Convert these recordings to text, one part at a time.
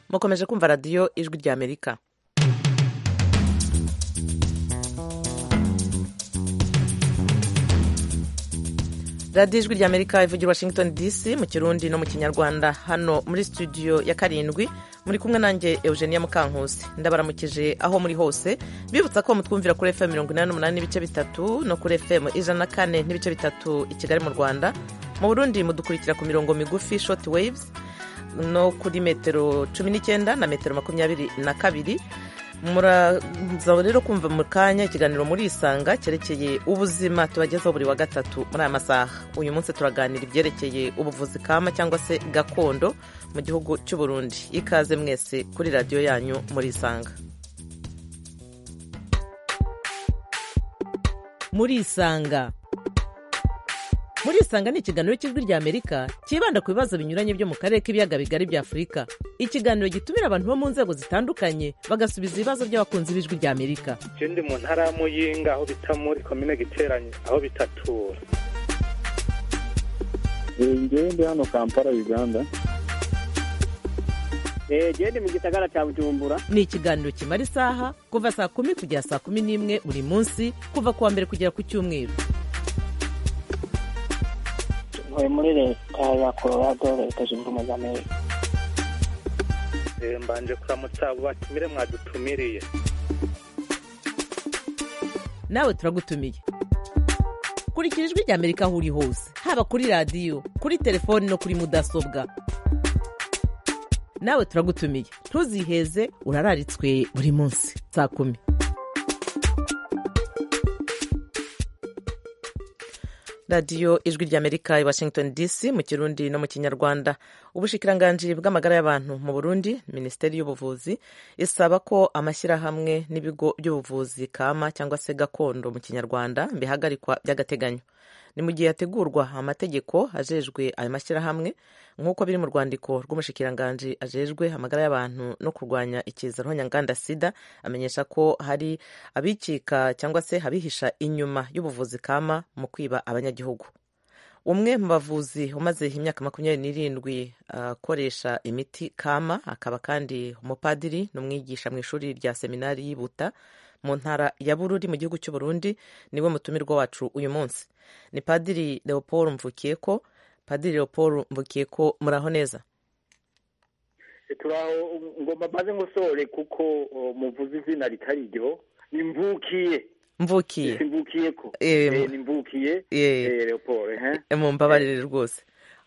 mukomeje kumva radiyo ijwi rya amerika radiyo ijwi rya amerika ivugira washington dc mu kirundi no mu kinyarwanda hano muri studio ya karindwi muri kumwe nanjye eugenia mukankusi ndabaramukije aho muri hose bibutsa ko mutwumvira kuri fm mirongo inani n'umunani n'ibice bitatu no kuri fm ijana na kane n'ibice bitatu i kigali mu rwanda mu burundi mudukurikira ku mirongo migufi short waves no kuri metero cumi n'icyenda na metero makumyabiri na kabiri muraza rero kumva mu kanya ikiganiro muri isanga cyerekeye ubuzima tubagezaho buri wa gatatu muri aya masaha uyu munsi turaganira ibyerekeye ubuvuzi kama cyangwa se gakondo mu gihugu cy'u Burundi ikaze mwese kuri radiyo yanyu muri isanga muri isanga muri isanga ni ikiganiro cy'ijwi rya amerika cyibanda ku bibazo binyuranye byo mu karere k'ibiyaga bigari bya afurika ikiganiro gitumira abantu bo mu nzego zitandukanye bagasubiza ibibazo by'abakunzi b'ijwi rya amerika je ndi mu ntara ya muyinga aho bita muri komine giteranye aho bitatura ngewe ndi hano kampala uganda gende mu gisagara cya bujumbura ni ikiganiro kimara isaha kuva saa kumi kugera saa kumi n'imwe buri munsi kuva ku wa mbere kugera ku cyumweru ntuye muri leta ya colorado leta zunze ubumwe za amerika Eh, mbanje kuramutsa abo batumire mwadutumiriye nawe turagutumiye kurikira ijwi rya amerika aho uri hose haba kuri radiyo kuri telefoni no kuri mudasobwa nawe turagutumiye ntuziheze urararitswe buri munsi saa kumi radiyo ijwi rya amerika i washington dc mu kirundi no mu kinyarwanda ubushikiranganji bw'amagara y'abantu mu burundi minisiteri y'ubuvuzi isaba ko amashyirahamwe n'ibigo by'ubuvuzi kama cyangwa se gakondo mu kinyarwanda bihagarikwa by'agateganyo ni mu gihe hategurwa amategeko ajejwe ayo mashyirahamwe nk'uko biri mu rwandiko rw'umushikiranganji ajejwe amagara y'abantu no kurwanya ikiza ntonyanganda sida amenyesha ko hari abikika cyangwa se abihisha inyuma y'ubuvuzi kama mu kwiba abanyagihugu umwe mu bavuzi umaze imyaka makumyabiri n'irindwi akoresha imiti kama akaba kandi umupadiri n'umwigisha mu ishuri rya seminari y'Ibuta mu ntara ya bururi mu gihugu cy'u Burundi niwe mutumirwa wacu uyu munsi ni padiri leopold mvukiyeko padiri leopold mvukiyeko muraho neza turaho ngomba maze ngusore kuko o, muvuze izina ritari ryo ni mvukiye mvukiye simvukiye ko Eh, Eh, ni mvukiye eh. eh, Leopold eh mumbabarire rwose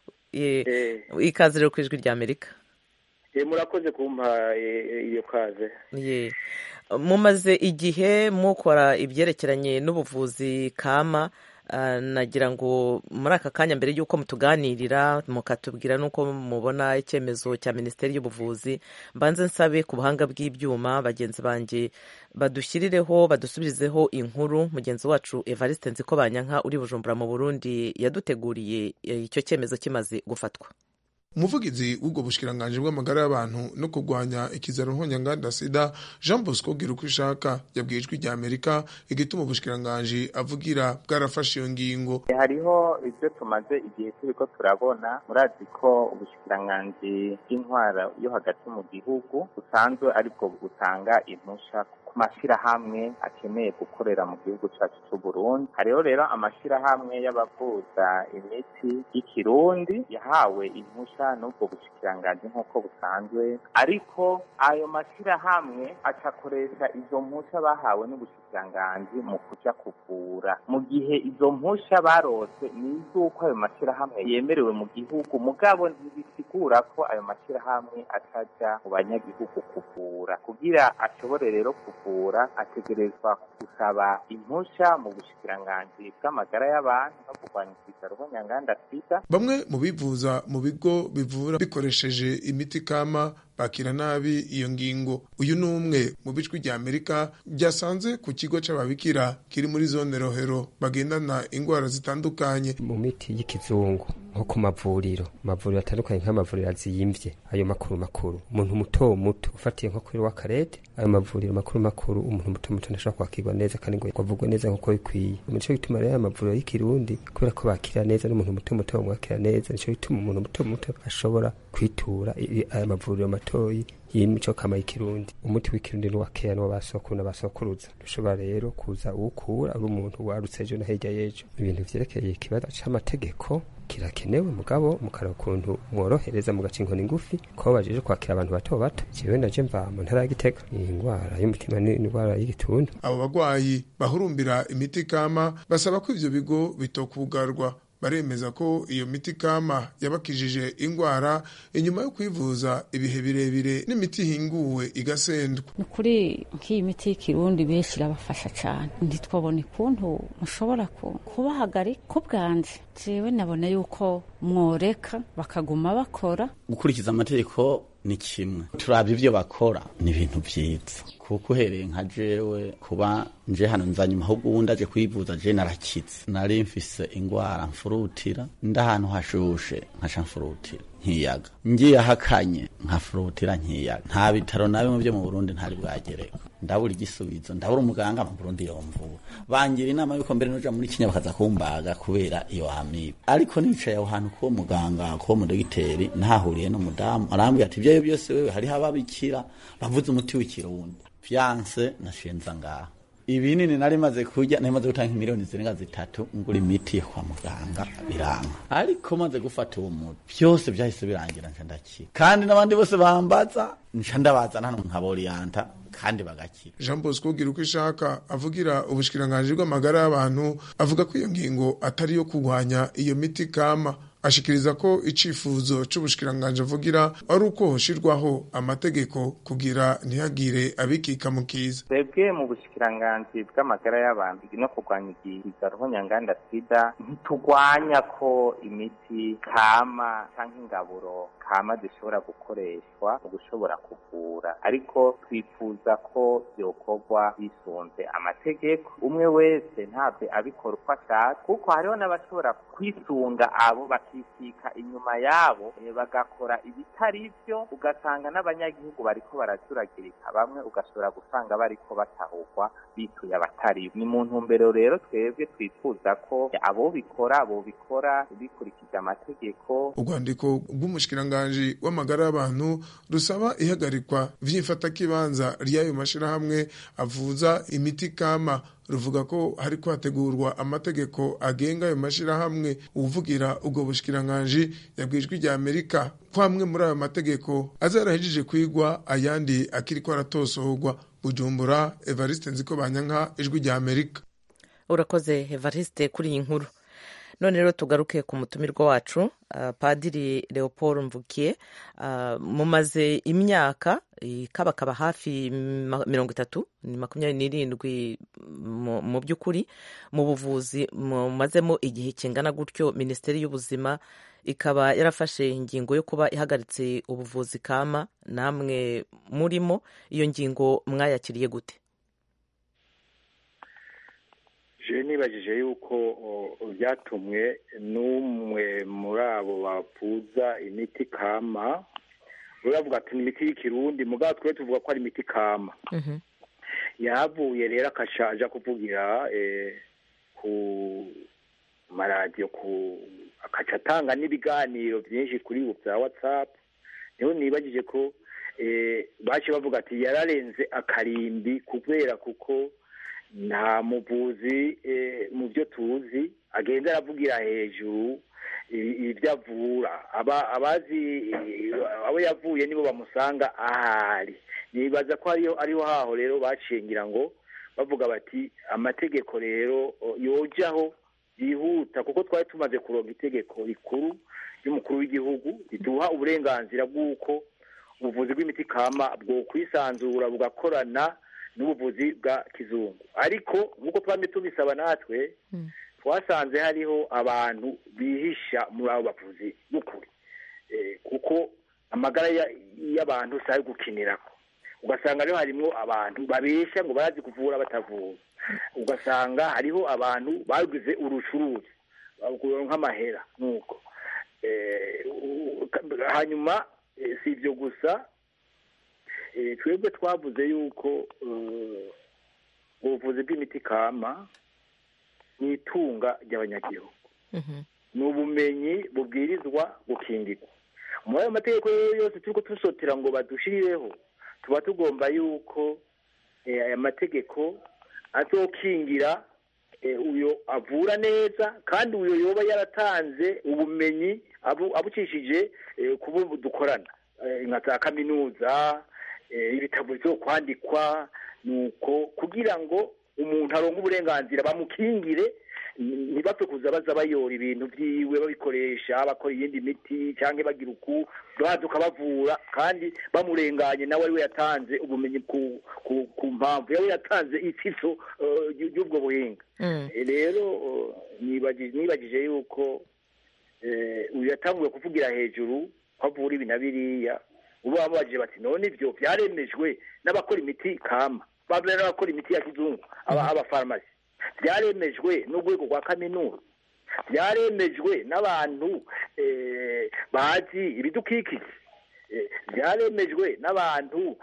Ye- eh ikaze rero ku ijwi rya amerika eh, murakoze kumpa eh, iyo kaze Ye. mumaze igihe mukora ibyerekeranye n'ubuvuzi kama ah, nagira ngo muri aka kanya mbere y'uko mutuganirira mukatubwira n'uko mubona icyemezo cya minisiteri y'ubuvuzi mbanze nsabe ku buhanga bw'ibyuma bagenzi banjye badushyirireho badusubirizeho inkuru mugenzi wacu evariste nziko banyanka uri bujumbura mu burundi yaduteguriye eh, icyo cyemezo kimaze gufatwa umuvugizi w'ubwo bushikiranganji bw'amagara y'abantu no kurwanya ikizaro ntonyanganda sida jean bosco gira uko ishaka yabwiye ijwi rya amerika igituma ubushikiranganji avugira bwarafashe iyo ngingo hariho ibyo tumaze igihe turiko turabona murazi ko ubushikiranganji bw'intwara yo hagati mu gihugu busanzwe aribwo butanga impusha ku mashyirahamwe akeneye gukorera mu gihugu cyacu cy'u Burundi hariho rero amashyirahamwe y'abavuza imiti y'ikirundi yahawe impusha n'ubwo bushikiranganji nk'uko busanzwe ariko ayo mashyirahamwe acakoresha izo mpusha bahawe n'ubushikiranganji mu kuja kuvura mu gihe izo mpusha barose ni iz'uko ayo mashyirahamwe yemerewe mu gihugu mugabo ntibisigura ko ayo mashyirahamwe ataja mu banyagihugu kuvura kugira ashobore rero kuvura ategerezwa gusaba impusha mu bushikiranganji bw'amagara y'abantu no kurwanya ikizaro nyanganda sida bamwe mu bivuza mu bigo bivura bikoresheje imiti kama bakira nabi iyo ngingo uyu ni umwe mu bijwi rya amerika byasanze ku kigo c'ababikira kiri muri zone rohero bagendana ingwara zitandukanye mu miti y'ikizungu nko ku mavuriro amavuriro atandukanye nk'amavuriro aziyimvye ayo makuru makuru umuntu muto muto ufatiye nko kuri w'akarete ayo mavuriro makuru makuru umuntu muto muto ntashobora kwakirwa neza kandi ngo avugwe neza nk'uko bikwiye nico gituma rero ayo mavuriro y'ikirundi kubera ko bakira neza n'umuntu muto muto bamwakira neza nico gituma umuntu muto muto ashobora kwitura i- i- aya mavuriro gatoyi y'imico kama y'ikirundi umuti w'ikirundi ni uwakeya n'uwa basokuru n'abasokuruza dushobora rero kuza uwukura ari umuntu warutse ejo na hirya y'ejo ibintu vyerekeye ikibazo c'amategeko kirakenewe mugabo mukara ukuntu mworohereza mugaca inkoni ngufi ko bajeje kwakira abantu bato bato jewe naje mva mu ntara ya Gitega iyi ngwara y'umutima ni indwara y'igituntu abo bagwayi bahurumbira imiti kama basaba ko ivyo bigo bitokugarwa baremeza ko iyo miti kama yabakijije ingwara inyuma yo kwivuza ibihe birebire n'imiti ihinguwe igasendwa ni ukuri nk'iyi miti y'ikirundi benshi irabafasha cyane ntitwabona ukuntu mushobora kubahagarika ko bwanje jewe nabona yuko mworeka bakaguma bakora gukurikiza amategeko ni kimwe turabye ibyo bakora ni ibintu byiza kuko uhereye nka jewe kuba nje hano nzanyuma ahubwo ubundi aje kwivuza je narakitse nari mfise ingwara mfurutira ndahantu hashushe nkaca mfurutira nkiyaga ngiye ahakanye nkafurutira nkiyaga nta bitaro na bimwe byo mu Burundi ntari bwagereka ndabura igisubizo ndabura umuganga mu Burundi yomvura bangira inama yuko mbere noja muri Kenya bakaza kumbaga kubera iyo amibe ariko nicaye aho hantu kuwo muganga kuwo mudogiteri ntahuriye n'umudamu arambwira ati ibyo byose wewe hariho ababikira bavuze umuti w'ikirundi vyanse nashenza ngaho ibinini nari maze kurya nari maze gutanga miliyoni zirenga zitatu ngura imiti kwa muganga biranga ariko maze gufata uwo muti byose byahise birangira nca ndakira kandi n'abandi bose bambaza nca ndabazana hano nkaboriyanta kandi bagakira jean bosco gira uko ishaka avugira ubushikiranganji bw'amagara y'abantu avuga ko iyo ngingo atari iyo kurwanya iyo miti kama ashikiriza ko icifuzo c'ubushikiranganji avugira ari uko hoshirwaho amategeko kugira ntihagire abikika mu kiza twebwe mu bushikiranganji bw'amagara y'abantu no kurwanya igihiga ruhonyanganda sida ntiturwanya ko imiti kama canke ingaburo kama zishobora gukoreshwa mu gushobora kuvura ariko twifuza ko vyokorwa bisunze amategeko umwe wese ntabwe abikora uko ashaka kuko hariho n'abashobora kwisunga abo bakikika inyuma yabo bagakora ibitari vyo ugasanga n'abanyagihugu bariko baracuragirika bamwe ugashobora gusanga bariko batahurwa bituye abatari ni mu ntumbero rero twebwe twifuza ko abo bikora abo bikora bikurikije amategeko urwandiko rw'umushikiranganji w'amagara y'abantu rusaba ihagarikwa vy'imfatakibanza ry'ayo mashirahamwe avuza imiti kama ruvuga ko hariko hategurwa amategeko agenga ayo mashirahamwe uvugira ubwo bushikiranganji yabwijwe rya Amerika ko amwe muri ayo mategeko azarahejeje kwigwa ayandi akiriko aratosorwa Bujumbura Evariste Nziko Banyanka ijwi rya Amerika urakoze Evariste kuri iyi nkuru none rero tugaruke ku mutumirwa wacu uh, padiri leopold mvukiye uh, mumaze imyaka ikabakaba hafi mirongo itatu ni makumyabiri n'irindwi mu by'ukuri mu buvuzi mumazemo igihe kingana gutyo minisiteri y'ubuzima ikaba yarafashe ingingo yo kuba ihagaritse ubuvuzi kama namwe murimo iyo ngingo mwayakiriye gute je nibajije yuko byatumwe n'umwe muri abo bavuza imiti kama uravuga ati ni imiti y'ikirundi mugabo twe tuvuga ko ari imiti kama yahavuye rero akashaja kuvugira ku maradiyo ku akaca atanga n'ibiganiro byinshi kuri ubu bya watsapu niho nibagije ko bace bavuga ati yararenze akarimbi kubera kuko nta muvuzi mu byo tuzi agenda aravugira hejuru ibyo avura abazi abo yavuye nibo bamusanga ahari nibaza ko ariho haho rero bacengira ngo bavuga bati amategeko rero yojaho yihuta kuko twari tumaze kuronga itegeko rikuru ry'umukuru w'igihugu riduha uburenganzira bw'uko ubuvuzi bw'imiti kama bwo kwisanzura bugakorana n'ubuvuzi bwa kizungu ariko nk'uko twamye tubisaba natwe twasanze hariho abantu bihisha muri abo bavuzi b'ukuri kuko amagara y'abantu si ayo gukinirako ugasanga rero harimo abantu babeshya ngo barazi kuvura batavura ugasanga hariho abantu bagize urucuruzi nk'amahera nk'uko hanyuma si ibyo gusa twebwe twavuze yuko ubuvuzi bw'imiti kama ni itunga ry'abanyagihugu ni ubumenyi bubwirizwa gukingirwa muri ayo mategeko yose turiko dusotera ngo badushirireho tuba tugomba yuko aya mategeko azokingira uyo avura neza kandi uyo yoba yaratanze ubumenyi abucishije kubo dukorana nka za kaminuza ibitabo byo kwandikwa nuko kugira ngo umuntu aronke uburenganzira bamukingire ntibapfe kuza baza bayora ibintu byiwe babikoresha bakora iyindi miti cyangwa bagira uku baduka bavura kandi bamurenganye nawe ariwe yatanze ubumenyi ku mpamvu yawe yatanze itsiso y'ubwo buhinga rero nibagije yuko uyu yatanguye kuvugira hejuru ko avura ibi na biriya ubu bamubajije bati none ibyo byaremejwe n'abakora imiti kama babera n'abakora imiti ya kizungu abafarumasi byaremejwe n'urwego rwa kaminuza byaremejwe n'abantu bazi ibidukikije byaremejwe n'abantu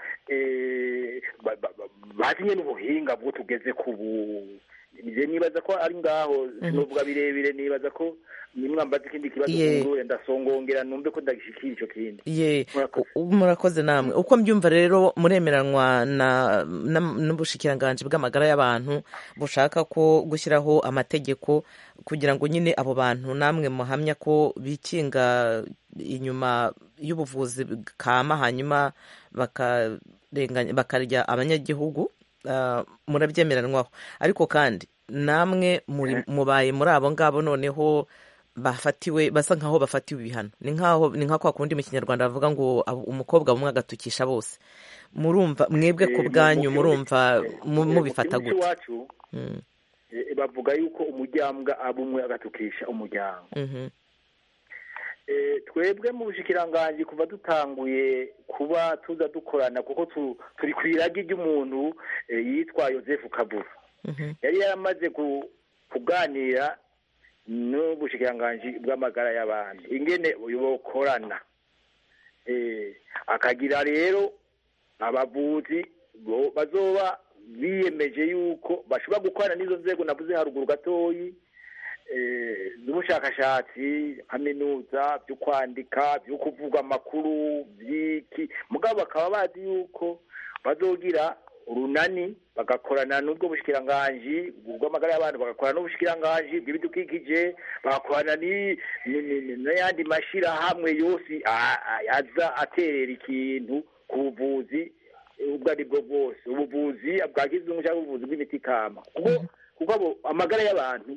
bazi nyine ubuhinga bwo tugeze ku bu nibaza ko ari ngaho sinovuga birebire nibaza ko nimwambaza ikindi kibazo kungure ndasongongera numve ko ndagishikira ico kindi ye murakoze namwe uko mbyumva rero muremeranwa n'ubushikiranganji bw'amagara y'abantu bushaka ko gushyiraho amategeko kugira ngo nyine abo bantu namwe muhamya ko bikinga inyuma y'ubuvuzi kama hanyuma bakarya abanyagihugu murabyemeranwaho ariko kandi namwe mubaye muri abo ngabo noneho bafatiwe basa nkaho bafatiwe ibihano ni nkaho ni nka kwa kundi mu kinyarwanda bavuga ngo umukobwa bumwe agatukisha bose murumva mwebwe ku bwanyu murumva mubifata gute bavuga yuko umuryango aba umwe agatukisha umuryango twebwe mu bushikiranganji kuva dutanguye kuba tuza dukorana kuko turi ku iragi ry'umuntu yitwa Joseph kabura yari yaramaze kuganira n'ubushikiranganji bw'amagara y'abantu ingene bokorana akagira rero abavuzi bazoba biyemeje yuko bashobora gukorana n'izo nzego navuze haruguru gatoyi z'ubushakashatsi kaminuza byo kwandika byo kuvuga amakuru by'iki mugabo bakaba bazi yuko bazogira urunani bagakorana n'ubwo bushikiranganji bw'amagara y'abantu bagakorana n'ubushikiranganji bw'ibidukikije bagakorana n'ayandi mashyirahamwe yose aza aterera ikintu ku buvuzi ubwo ari bwo bwose ubuvuzi bwa kizungu cyangwa ubuvuzi bw'imiti kama kuko amagara y'abantu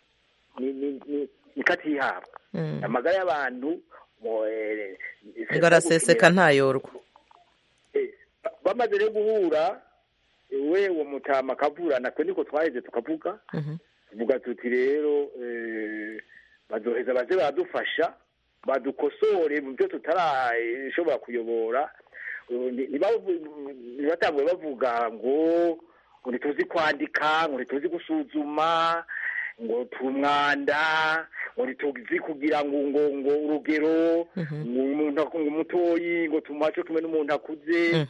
ni katihabwa amagara y'abantu ngo araseseka ntayorwa bamaze rero guhura we uwo mutama akavurana twe niko twaheze tukavuga tuvuga tuti rero bazoheza baze baradufasha badukosore mu byo tutarashobora kuyobora ntibatanguye bavuga ngo ngo ntituzi kwandika ngo ntituzi gusuzuma ngo tumwanda ngo ntituzi kugira ngo ngo ngo urugero ngo umuntu ngo mutoyi ngo tumuhace kumwe n'umuntu akuze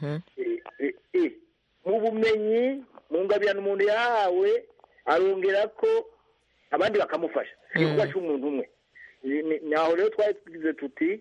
mu bumenyi mu ngabirano umuntu yahawe arongera ko abandi bakamufasha si kuba cy'umuntu umwe naho rero twari tugize tuti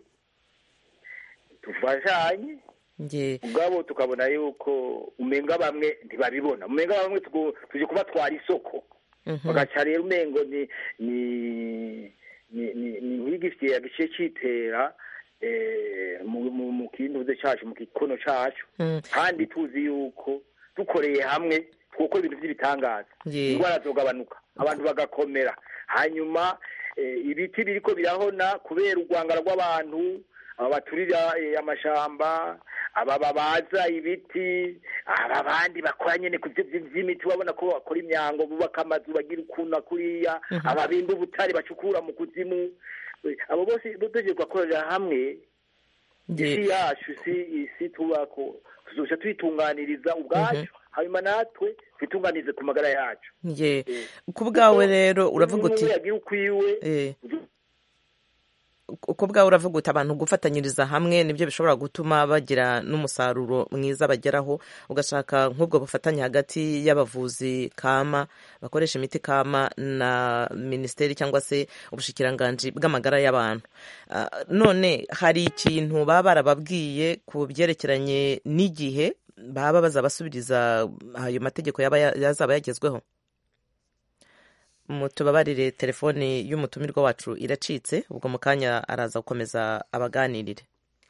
dufashanye ubwabo tukabona yuko umenga bamwe ntibabibona umenga bamwe tuje kubatwara isoko bagaca rero umengo ni ni ni nk'igifitiye gice cyitera mu kintuze cyacu mu gikono cyacu kandi tuzi yuko dukoreye hamwe twokora ibintu by'ibitangaza indwara zogabanuka abantu bagakomera hanyuma ibiti biriko birahona kubera urwangara rw'abantu aba baturira amashamba aba babaza ibiti aba bandi bakora nyine ku by'imiti babona ko bakora imyango bubaka amazu bagira ukuntu kuriya ababimba ubutare bacukura mu kuzimu abo bose dutegereje gukorera hamwe isi yacu isi tubako tuzoca tuyitunganiriza ubwacu hanyuma natwe twitunganize ku magara yacu ku bwawe rero uravuga uti yagira ukwiwe uko bwawe uravuga uti abantu gufatanyiriza hamwe nibyo bishobora gutuma bagira n'umusaruro mwiza bageraho ugashaka nk'ubwo bufatanye hagati y'abavuzi kama bakoresha imiti kama na minisiteri cyangwa se ubushikiranganji bw'amagara y'abantu none hari ikintu baba barababwiye ku byerekeranye n'igihe baba bazabasubiriza ayo mategeko yazaba yagezweho mutubabarire telefoni y'umutumirwa wacu iracitse ubwo mu kanya araza gukomeza abaganirire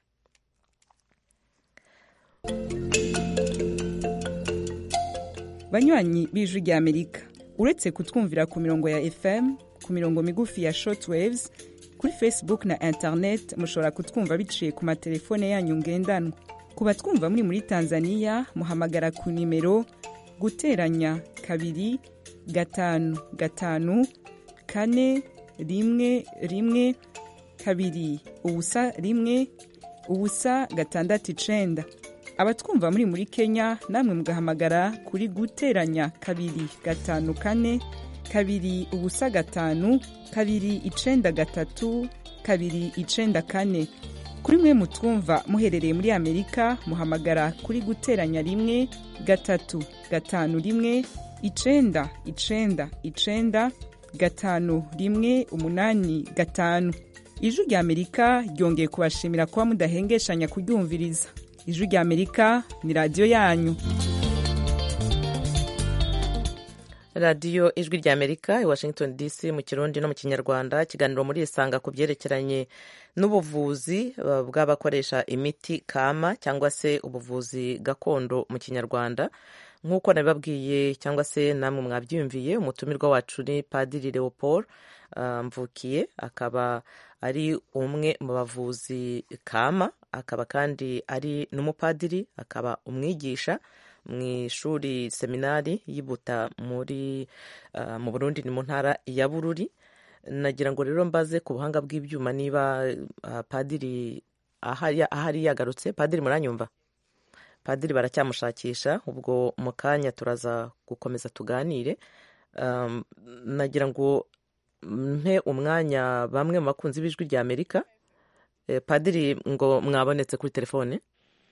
banywanyi b'ijwi rya amerika uretse kutwumvira ku mirongo ya fm ku mirongo migufi ya shortwaves kuri facebook na internet mushobora kutwumva biciye ku matelefone yanyu ngendanwa ku batwumva muri muri tanzania muhamagara ku nimero guteranya kabiri gatanu gatanu kane rimwe rimwe kabiri ubusa rimwe ubusa gatandatu icenda abatwumva muri muri kenya namwe mugahamagara kuri guteranya kabiri gatanu kane kabiri ubusa gatanu kabiri icenda gatatu kabiri icenda kane kuri mwe mutwumva muherereye muri amerika muhamagara kuri guteranya rimwe gatatu gatanu rimwe icenda icenda icenda gatanu rimwe umunani gatanu ijwi rya amerika ryongeye kubashimira kuba mudahengeshanya kuryumviriza ijwi rya amerika ni radiyo yanyu radiyo ijwi rya amerika i washington dc mu kirundi no mu kinyarwanda ikiganiro muri isanga ku byerekeranye n'ubuvuzi bw'abakoresha imiti kama cyangwa se ubuvuzi gakondo mu kinyarwanda nk'uko nabibabwiye cyangwa se namwe mwabyiyumviye umutumirwa wacu ni padiri leopold mvukiye akaba ari umwe mu bavuzi kama akaba kandi ari n'umupadiri akaba umwigisha mu ishuri seminari y'ibuta muri mu burundi ni mu ntara ya bururi nagira ngo rero mbaze ku buhanga bw'ibyuma niba padiri ahari yagarutse padiri muranyumva padiri baracyamushakisha ubwo mu kanya turaza gukomeza tuganire nagira ngo mpe umwanya bamwe mu bakunzi b'ijwi rya amerika padiri ngo mwabonetse kuri telefone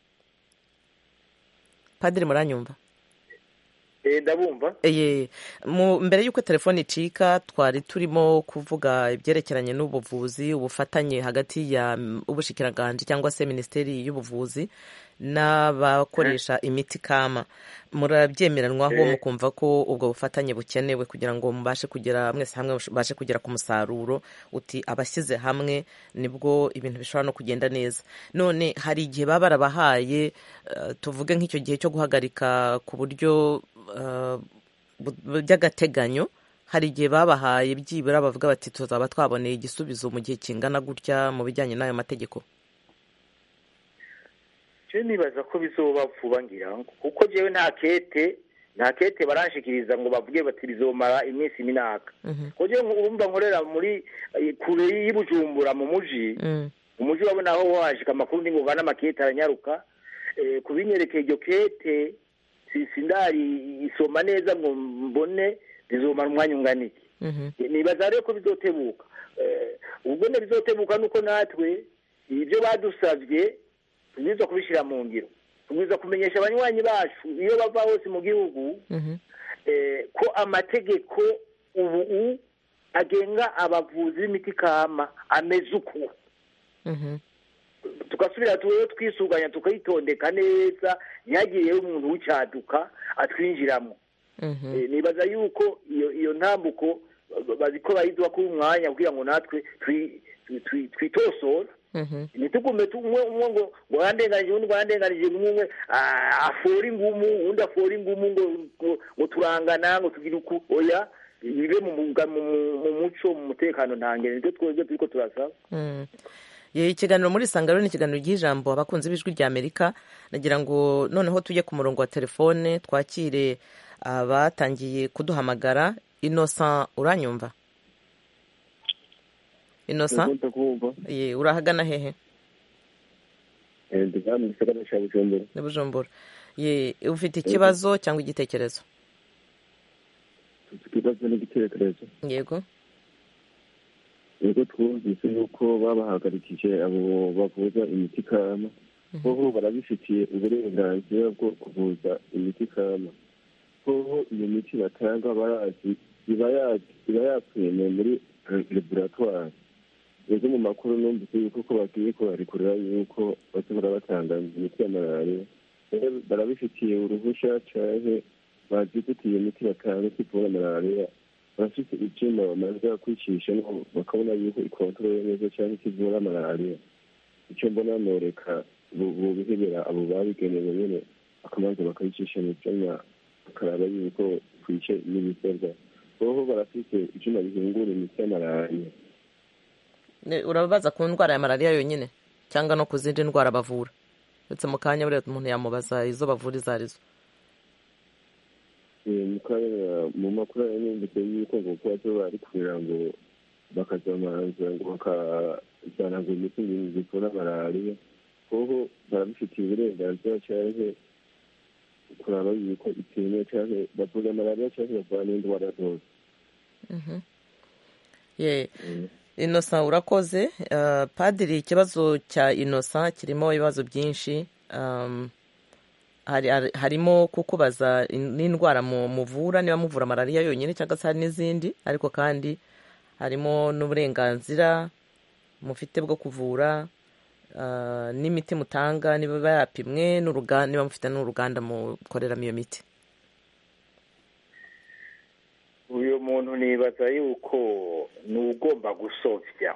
padiri muranyumva ndabumva mbere y'uko telefone icika twari turimo kuvuga ibyerekeranye n'ubuvuzi ubufatanye hagati ya ubushikiranganji cyangwa se minisiteri y'ubuvuzi n'abakoresha imiti kama murabyemeranwaho mukumva ko ubwo bufatanye bukenewe kugira ngo mubashe kugera mwese hamwe mubashe kugera ku musaruro uti abashyize hamwe nibwo ibintu bishobora no kugenda neza none hari igihe baba barabahaye tuvuge nk'icyo gihe cyo guhagarika ku buryo by'agateganyo hari igihe babahaye byibura bavuga bati tuzaba twaboneye igisubizo mu gihe kingana gutya mu bijyanye n'ayo mategeko je nibaza ko bizoba vuba ngira ngo kuko jewe nta kete nta kete baranshikiriza ngo bavuge bati bizomara iminsi minaka ko jewe urumva nkorera muri kure y'ibujumbura mu muji mu muji wabona aho washika amakuru ndi ngoga n'amakete aranyaruka kubinyerekeye iryo kete sindari isoma neza ngo mbone bizomara umwanya ungana iki nibaza rero ko bizotebuka ubwo ne bizotebuka nuko natwe ibyo badusavye tubwirizwa kubishyira mu ngiro tubwirizwa kumenyesha abanywanyi bacu iyo bava hose mu gihugu ko amategeko ubu agenga abavuzi b'imiti kama ameze uku tugasubira tuweho twisuganya tukayitondeka neza ntihagiriyeho umuntu w'icyaduka atwinjiramo nibaza yuko iyo ntambuko baziko bayiduha kuri umwanya kugira ngo natwe twitosore ntitugume umwe umwe ngo ngo yarenganije undi ngo yarenganije umwe afora ingumu undi afora ingumu ngo ngo turangana ngo tugire uku oya bibe mu muco mu mutekano ntangere nibyo twebwe turiko turasaba ikiganiro muri sangaro ni ikiganiro ry'ijambo abakunzi b'ijwi rya amerika nagira ngo noneho tujye ku murongo wa telefone twakire abatangiye kuduhamagara inosa uranyumva inosa ye urahagana hehe ni bujumbura ye ufite ikibazo cyangwa igitekerezo ikibazo n'igitekerezo yego ubwo twumvise yuko babahagarikije abo bavuza imiti kama boho barabifitiye uburenganzira bwo kuvuza imiti kama boho iyo miti batanga barazi iba yapfuye muri laboratoire ego mu makuru numvise yuko ko bagiye kubarekurira yuko bashobora batanga imiti ya malariya barabifitiye uruhusha canke bazi gute iyo miti batanga kivura malariya barafite ivyuma bamaze kwicisha bakabona yuko ikontorore neza canke kivura malariya ico mbona noreka bubihebera abo babigenewe nyene bakamanza bakayicisha mu vyanya bakaraba yuko kwice n'ibisabwa boho barafite ivyuma bihingura imiti ya malariya urababaza ku ndwara ya malariya yonyine cyangwa no ku zindi ndwara bavura ndetse mu kanya buriya umuntu yamubaza izo bavura izo arizo mu makuru yanyumvise yuko ngo kuba zo bari kugira ngo bakazamanza ngo bakazana ngo imiti zivura malariya hoho barabifitiye uburenganzira canke kuraba yuko itemewe canke bavura malariya canke bavura n'indwara zose inosa urakoze padiri ikibazo cya inosa kirimo ibibazo byinshi harimo kukubaza n'indwara muvura niba muvura malariya yonyine cyangwa se hari n'izindi ariko kandi harimo n'uburenganzira mufite bwo kuvura n'imiti mutanga niba yapimwe niba mufite n'uruganda mukoreramo iyo miti uyu muntu nibaza yuko ni ugomba gusovya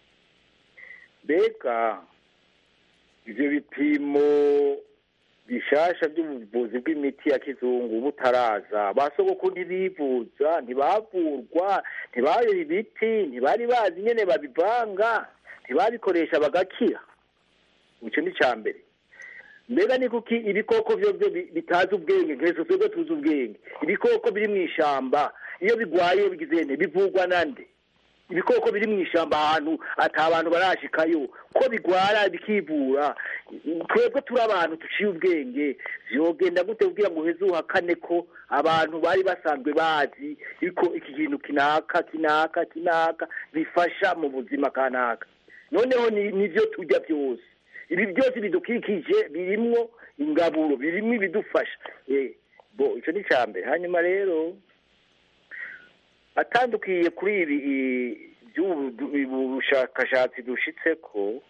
mbega ibyo bipimo bishasha by'ubuvuzi bw'imiti ya kizungu butaraza ba sogokuru ntibivuza ntibavurwa ntibayoye ibiti ntibari bazi nyine babivanga ntibabikoresha bagakira icyo ni icya mbere mbega ni kuki ibikoko byo bitazi ubwenge nk'ejo twebwe tuzi ubwenge ibikoko biri mu ishyamba iyo bigwaye bigize bivugwa nande ibikoko biri mu ishyamba ahantu ata abantu barashikayo ko bigwara bikivura twebwe turi abantu duciye ubwenge byogenda gute kugira ngo uheze uhakane ko abantu bari basanzwe bazi yuko iki kintu kinaka kinaka kinaka bifasha mu buzima kanaka noneho nibyo tujya byose ibi byose bidukikije birimwo ingaburo birimo ibidufasha bo icyo ni icya mbere hanyuma rero atandukiye kuri ibi by'ubushakashatsi dushitse ko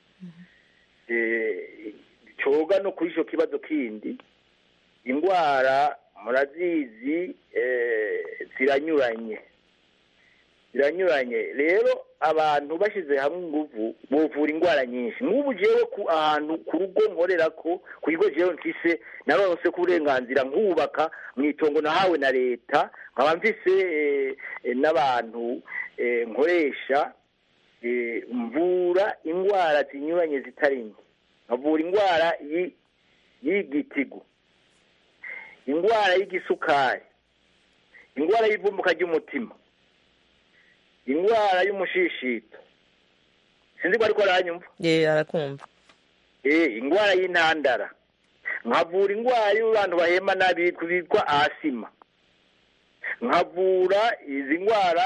coga no kuri icyo kibazo kindi indwara murazizi ziranyuranye ziranyuranye rero abantu bashyize hamwe ingufu buvura indwara nyinshi nk'ubu jewe ku ahantu ku rugo nkorera ko ku kigo jewe mfise naronse ku burenganzira nkubaka mu itongo nahawe na leta nkaba mfise n'abantu nkoresha mvura indwara zinyuranye zitari nke nkavura indwara y'igitigu indwara y'igisukari indwara y'ivumbuka ry'umutima indwara y'umushishito sinzi ko ariko aranyumva ye arakumva eh indwara y'intandara nkavura indwara y'abantu bahema nabi bitwa asima nkavura izi ndwara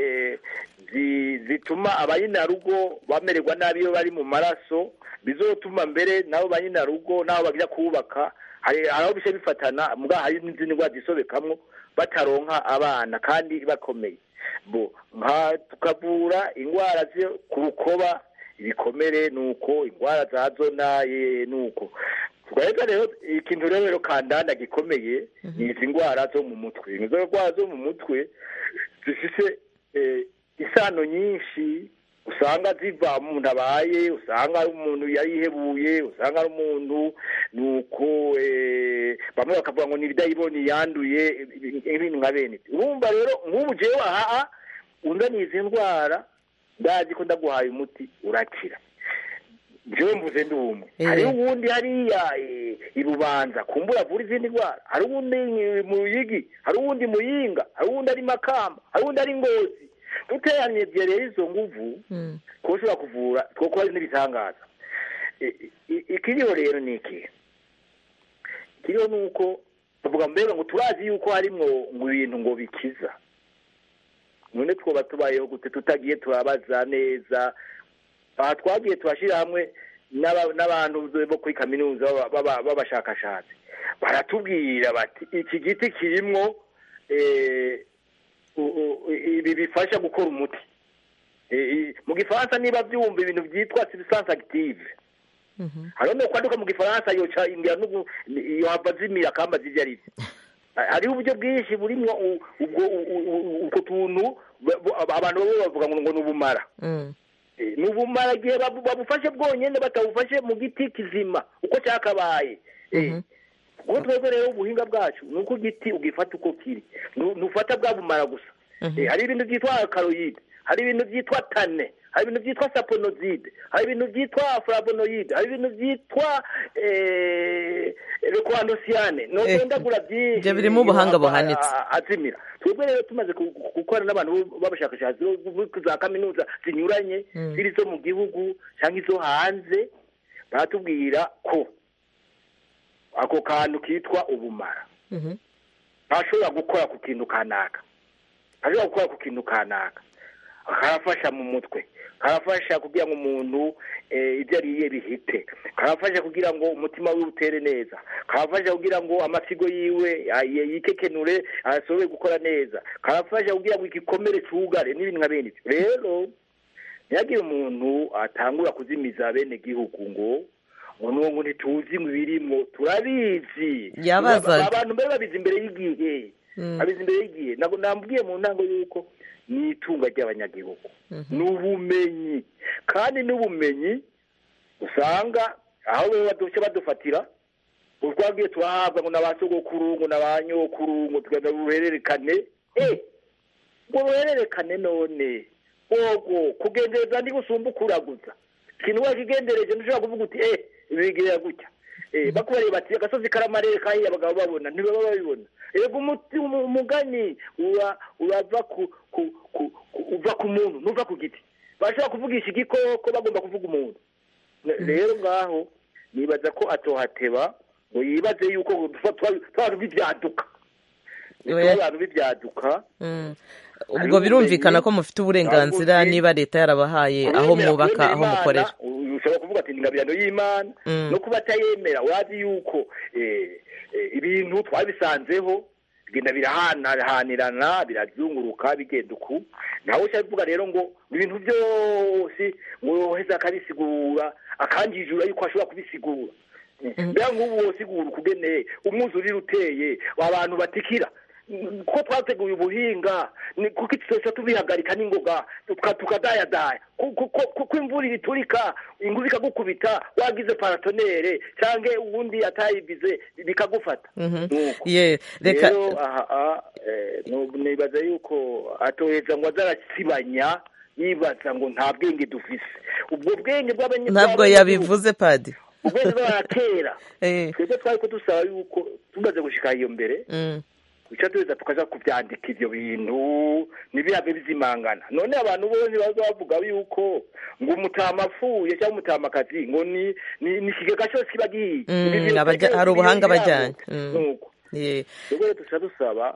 zituma abayinarugo bamererwa nabi iyo bari mu maraso bizotuma mbere nabo banyinarugo nabo bagira kubaka hari aho bishe bifatana mbwa hari n'izindi ndwara zisobekamwo bataronka abana kandi bakomeye bo nka tukavura indwara zo ku rukoba ibikomere nuko indwara za zona nuko tugahita rero ikintu rero rero kandanda gikomeye ni izi ndwara zo mu mutwe izo ndwara zo mu mutwe zifise isano nyinshi usanga ziva umuntu abaye usanga ari umuntu yarihebuye usanga ari umuntu nuko bamwe bakavuga ngo ni ibidayiboni yanduye ibintu nka bene urumva rero nk'ubu jewe aha unzaniye izi ndwara ndazi ko ndaguhaye umuti urakira jewe mvuze ndi umwe hariho uwundi hariya i rubanza kumbura avura izindi ndwara hari uwundi mu ruyigi hari uwundi muyinga hari uwundi ari makamba hari uwundi ari ngozi duteranye rero izo nguvu kuba ushobora kuvura kuko hari n'ibitangaza ikiriho rero ni iki ikiriho ni uko bavuga mbega ngo turazi yuko harimwo mu bintu ngo bikiza none twoba tubayeho gute tutagiye turabaza neza aha twagiye turashyira hamwe n'aba- n'abantu bo kuri kaminuza baba- baba- b'abashakashatsi baratubwira bati iki giti kirimwo eh, u- u- ibi bifasha gukora umuti Eh, i- mu gifaransa niba byumva ibintu byitwa substance active hariho no kwaduka mu gifaransa yoca ingira n'ubu yohava zimira akamba zivyo ari vyo Ha- hariho uburyo bwinshi burimwo u- ubwo u- u- u- utwo tuntu ba- bu- abantu babo bavuga ngo ngo ni ubumara Mm. Eh, ni ubumara igihe babu- babufashe bwonyene batabufashe mu giti kizima uko cyakabaye Eh, ubwo twebwe rero ubuhinga bwacu ni uko igiti ugifata uko kiri Nu- ntufata bwa bumara gusa Eh, hari ibintu byitwa karoyide hari ibintu byitwa tane hari ibintu byitwa saponozide hari ibintu byitwa flavonoide hari ibintu byitwa rekoandosiyane nodondagura byinshi ibyo birimo ubuhanga yohava buhanitse. a- azimira twebwe rero tumaze ku- ku- gukorana n'abantu b'abashakashatsi bo bo za kaminuza zinyuranye Mm. ziri zo mu gihugu cyangwa izo hanze baratubwira ko ako kantu kitwa ubumara Mhm. ntashobora gukora ku kintu kanaka ashobora gukora ku kintu kanaka karafasha mu mutwe karafasha kugira ngo umuntu eh, ibyo ariye bihite karafasha kugira ngo umutima wiwe utere neza karafasha kugira ngo amasigo yiwe ah, yi- yikekenure ashobore gukora neza karafasha kugira ngo igikomere cugare n'ibintu nka bene ibyo rero ntihagire umuntu atangura kuzimiza bene gihugu ngo ngo nuwo ngo ntituzi mu birimwo turabizi Yabazaga. abantu mbere babizi imbere y'igihe Mm. babizi imbere y'igihe ntabwo nambwiye mu ntango y'uko ni itunga ry'abanyagihugu ni ubumenyi kandi n'ubumenyi usanga aho baba baduce badufatira utwagiye turahabwa ngo na sogokuru ngo na ba nyokuru ngo tugenda uruhererekane eh ngo uruhererekane none ogo kugendereza ndi gusumba ukuraguza ikintu wakigendereje ntushobora kuvuga uti eh bigirira gutya eh bakubareba bati agasozi karamarere kahiye abagabo babona ntibaba babibona ego umuti umu- umugani ura urava ku ku ku ku- uva ku muntu ntuva ku giti bashobora kuvugisha igikoko bagomba kuvuga umuntu Ne- rero ngaho nibaza ko atohateba ngo yibaze yuko twaba bibyaduka Oya. abantu bibyaduka Mm. Hariho ubwo birumvikana ubumenyi, ko mufite uburenganzira ubuzi, niba leta yarabahaye aho Kubemera- mwubaka kubemera aho Imana, mukorera ushobora kuvuga ati ni ingabirano y'imana Mm. no kuba atayemera wazi yuko eh, eh, ibintu twabisanzeho bigenda birahanahanirana birazunguruka bigenda uku nawe ushaka kuvuga rero ngo ibintu byose ngo heza akabisigura akanjijura yuko ashobora kubisigura mbega nk'ubu wosigura ukugeneye umwuzurire uteye abantu batikira ko twateguye ubuhinga ni kuko tutose tubihagarika n'ingoga tuka- tukadayadaya Ku- ku- ku- kuko imvura ibiturika inguzi ikagukubita wagize paratonere cyangwa uwundi atayigize bikagufata Mhm. Nuko. ye reka rero aha aha, eh, nu- nibaza yuko atoheza ngo azarasibanya yibaza ngo nta bwenge dufise ubwo bwenge bw'abanye- ntabwo bw'abanyagihugu- yabivuze padi ubwenge bw'abaratera Eh. twebwe twari ko dusaba yuko tumaze gushika iyo mbere Mm. duca tuza tukaja kuvyandika ivyo bintu ntibihabe bizimangana none abantu bose baza bavuga yuko ngo umutama apfuye cyangwa umutamakazi ngo ni ni ni ikigega cyose kiba gihiye Mm, Ibi bintu abaja- byose hari ubuhanga biri bajyanye. byabo. Mm. Nuko. ye rero rero duca dusaba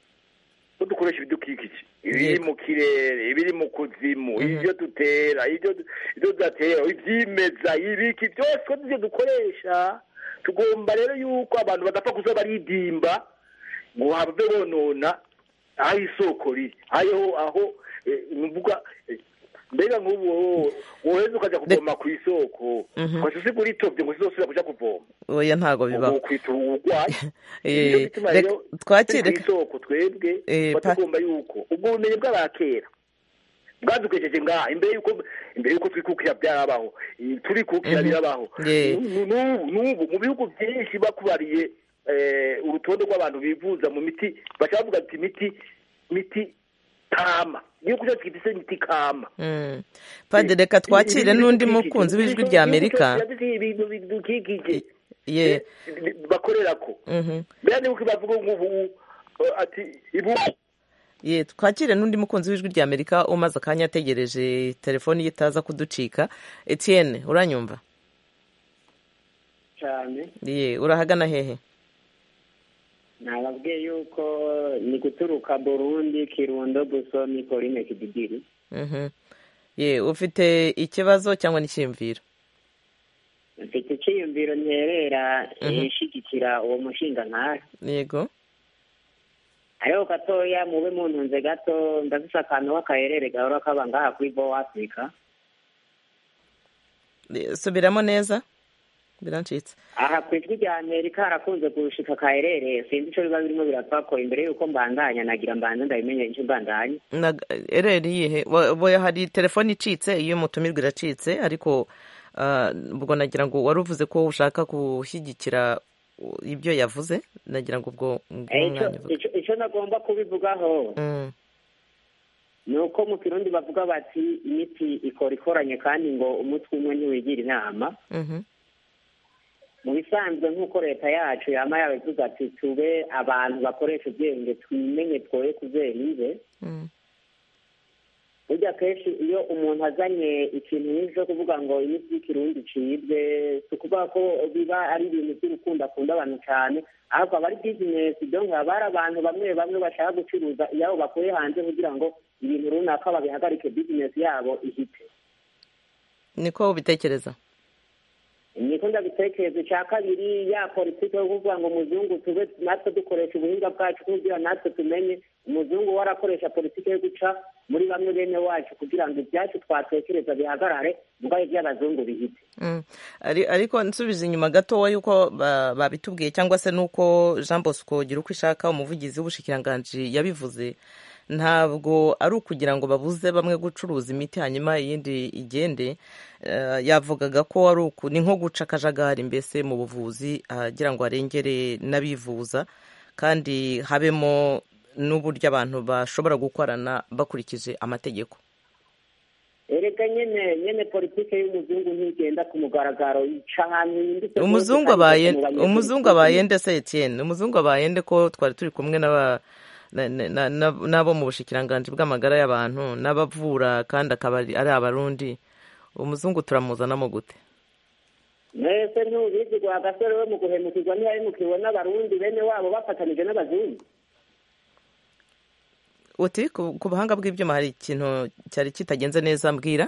ko dukoresha ibidukikije ibiri Yego. mu kirere ibiri mu kuzimu Mhm. ibyo dutera ibyo ibyo tudatera ibyimeza ibiki byose ko tujye dukoresha tugomba rero yuko abantu badapfa kuza baridimba ngo have bonona aho isoko riri aho aho eh, nuvuga eh, mbega nk'ubu wowe- woheza ukajya kuvoma ku isoko Mhm. ukajya usigura itobye ngo sizosubira kuja kuvoma oya ntago bibaho ubu kwita uburwayi Eh, nicyo gituma reka rero twakire turi kw'isoko twebwe Eh, tuba pa- tugomba yuko ubwo bumenyi bw'abakera bwadukejeje ngaha imbere yuko imbere yuko twikukira byarabaho Eh, turikukira Mhm. birabaho Yeah. Nu- n'ubu n'ubu mu bihugu byinshi bakubariye eh, urutonde rw'abantu bivuza mu miti bashaka bavuga ati imiti miti kama igihugu cyacu gifise imiti kama Mm. padi reka twakire n'undi mukunzi w'ijwi rya amerika ibintu bidukikije ye bakorera ko Mhm. mbere nibuka bavuga ngo ubu uh, ati ibu ye twakire n'undi mukunzi w'ijwi rya amerika umaze akanya ategereje telefoni ye itaza kuducika etienne uranyumva cyane ye urahagana hehe nababwiye yuko ni guturuka burundi kirundo busoni korine kididiri Mhm. ye ufite ikibazo cyangwa n'icyiyumviro mfite icyiyumviro nterera Mhm. ishigikira uwo mushinga nkari yego ariko gatoya mube muntunze gato ndafise akantu k'akaherere gahora kaba ngaha kuri bo afurika Eh, subiramo neza birancitse aha ku ijwi rya amerika harakunze gushika akaherere sinzi ico biba birimo birapfako imbere y'uko mbandanya nagira mbanze ndabimenye ico mbandanya Nag- ereri yihe Wa- wa- hari telefone icitse iyo umutumirwa iracitse ariko ah, ubwo nagira ngo wari uvuze ko ushaka gushyigikira uh, ibyo yavuze nagira ngo ubwo ubwo Eh, ico- umwanya uvuge. ico- ico nagomba kubivugaho Mm, ni uko mu kirundi bavuga bati imiti ikora ikoranye kandi ngo umutwe umwe ntiwigira inama mhm, mu bisanzwe nk'uko leta yacu yama yabivuga ati tube abantu bakoresha ubwenge twimenye twoye kuzerize mm, burya kenshi iyo umuntu azanye ikintu nk'icyo kuvuga ngo imiti y'ikirundi icibwe si ukuvuga ko biba ari ibintu by'urukundo akunda abantu cyane ahubwo aba ari bizinesi donc haba hari abantu bamwe bamwe bashaka gucuruza iyabo bakuye hanze kugira ngo ibintu runaka babihagarike bizinesi yabo ihite niko ubitekereza niko ndabitekereza icya kabiri ya politiki yo kuvuga ngo umuzungu tube natwe dukoresha ubuhinga bwacu kugira natwe tumenye umuzungu we arakoresha politiki yo guca muri bamwe bene wacu kugira ngo ibyacu twatekereza bihagarare mugabo iby'abazungu bihite Mm. Ari- ariko nsubije inyuma gatoya yuko ba- babitubwiye cyangwa se nuko jean bosco gira uko ishaka umuvugizi w'ubushikiranganji yabivuze ntabwo ari ukugira ngo babuze bamwe gucuruza imiti hanyuma iyindi igende Eh, yavugaga ko ari uku ni nko guca akajagari mbese mu buvuzi agira ngo arengere n'abivuza kandi habemo n'uburyo abantu bashobora gukorana bakurikije amategeko erega nyene nyene politiki y'umuzungu ntigenda ku mugaragaro ica ahantu yimbitse umuzungu abaye umuzungu abaye nde se Etienne umuzungu abaye nde ko twari turi kumwe n'aba na- na- na- na- n'abo mu bushikiranganji bw'amagara y'abantu n'abavura kandi akaba ari ari abarundi umuzungu turamuzanamo gute mwese ntubizi gwa gasore we mu guhemukirwa ntiyahemukiwe n'abarundi bene wabo bafatanije n'abazungu uti ku ku buhanga bw'ibyuma hari ikintu cyari kitagenze neza mbwira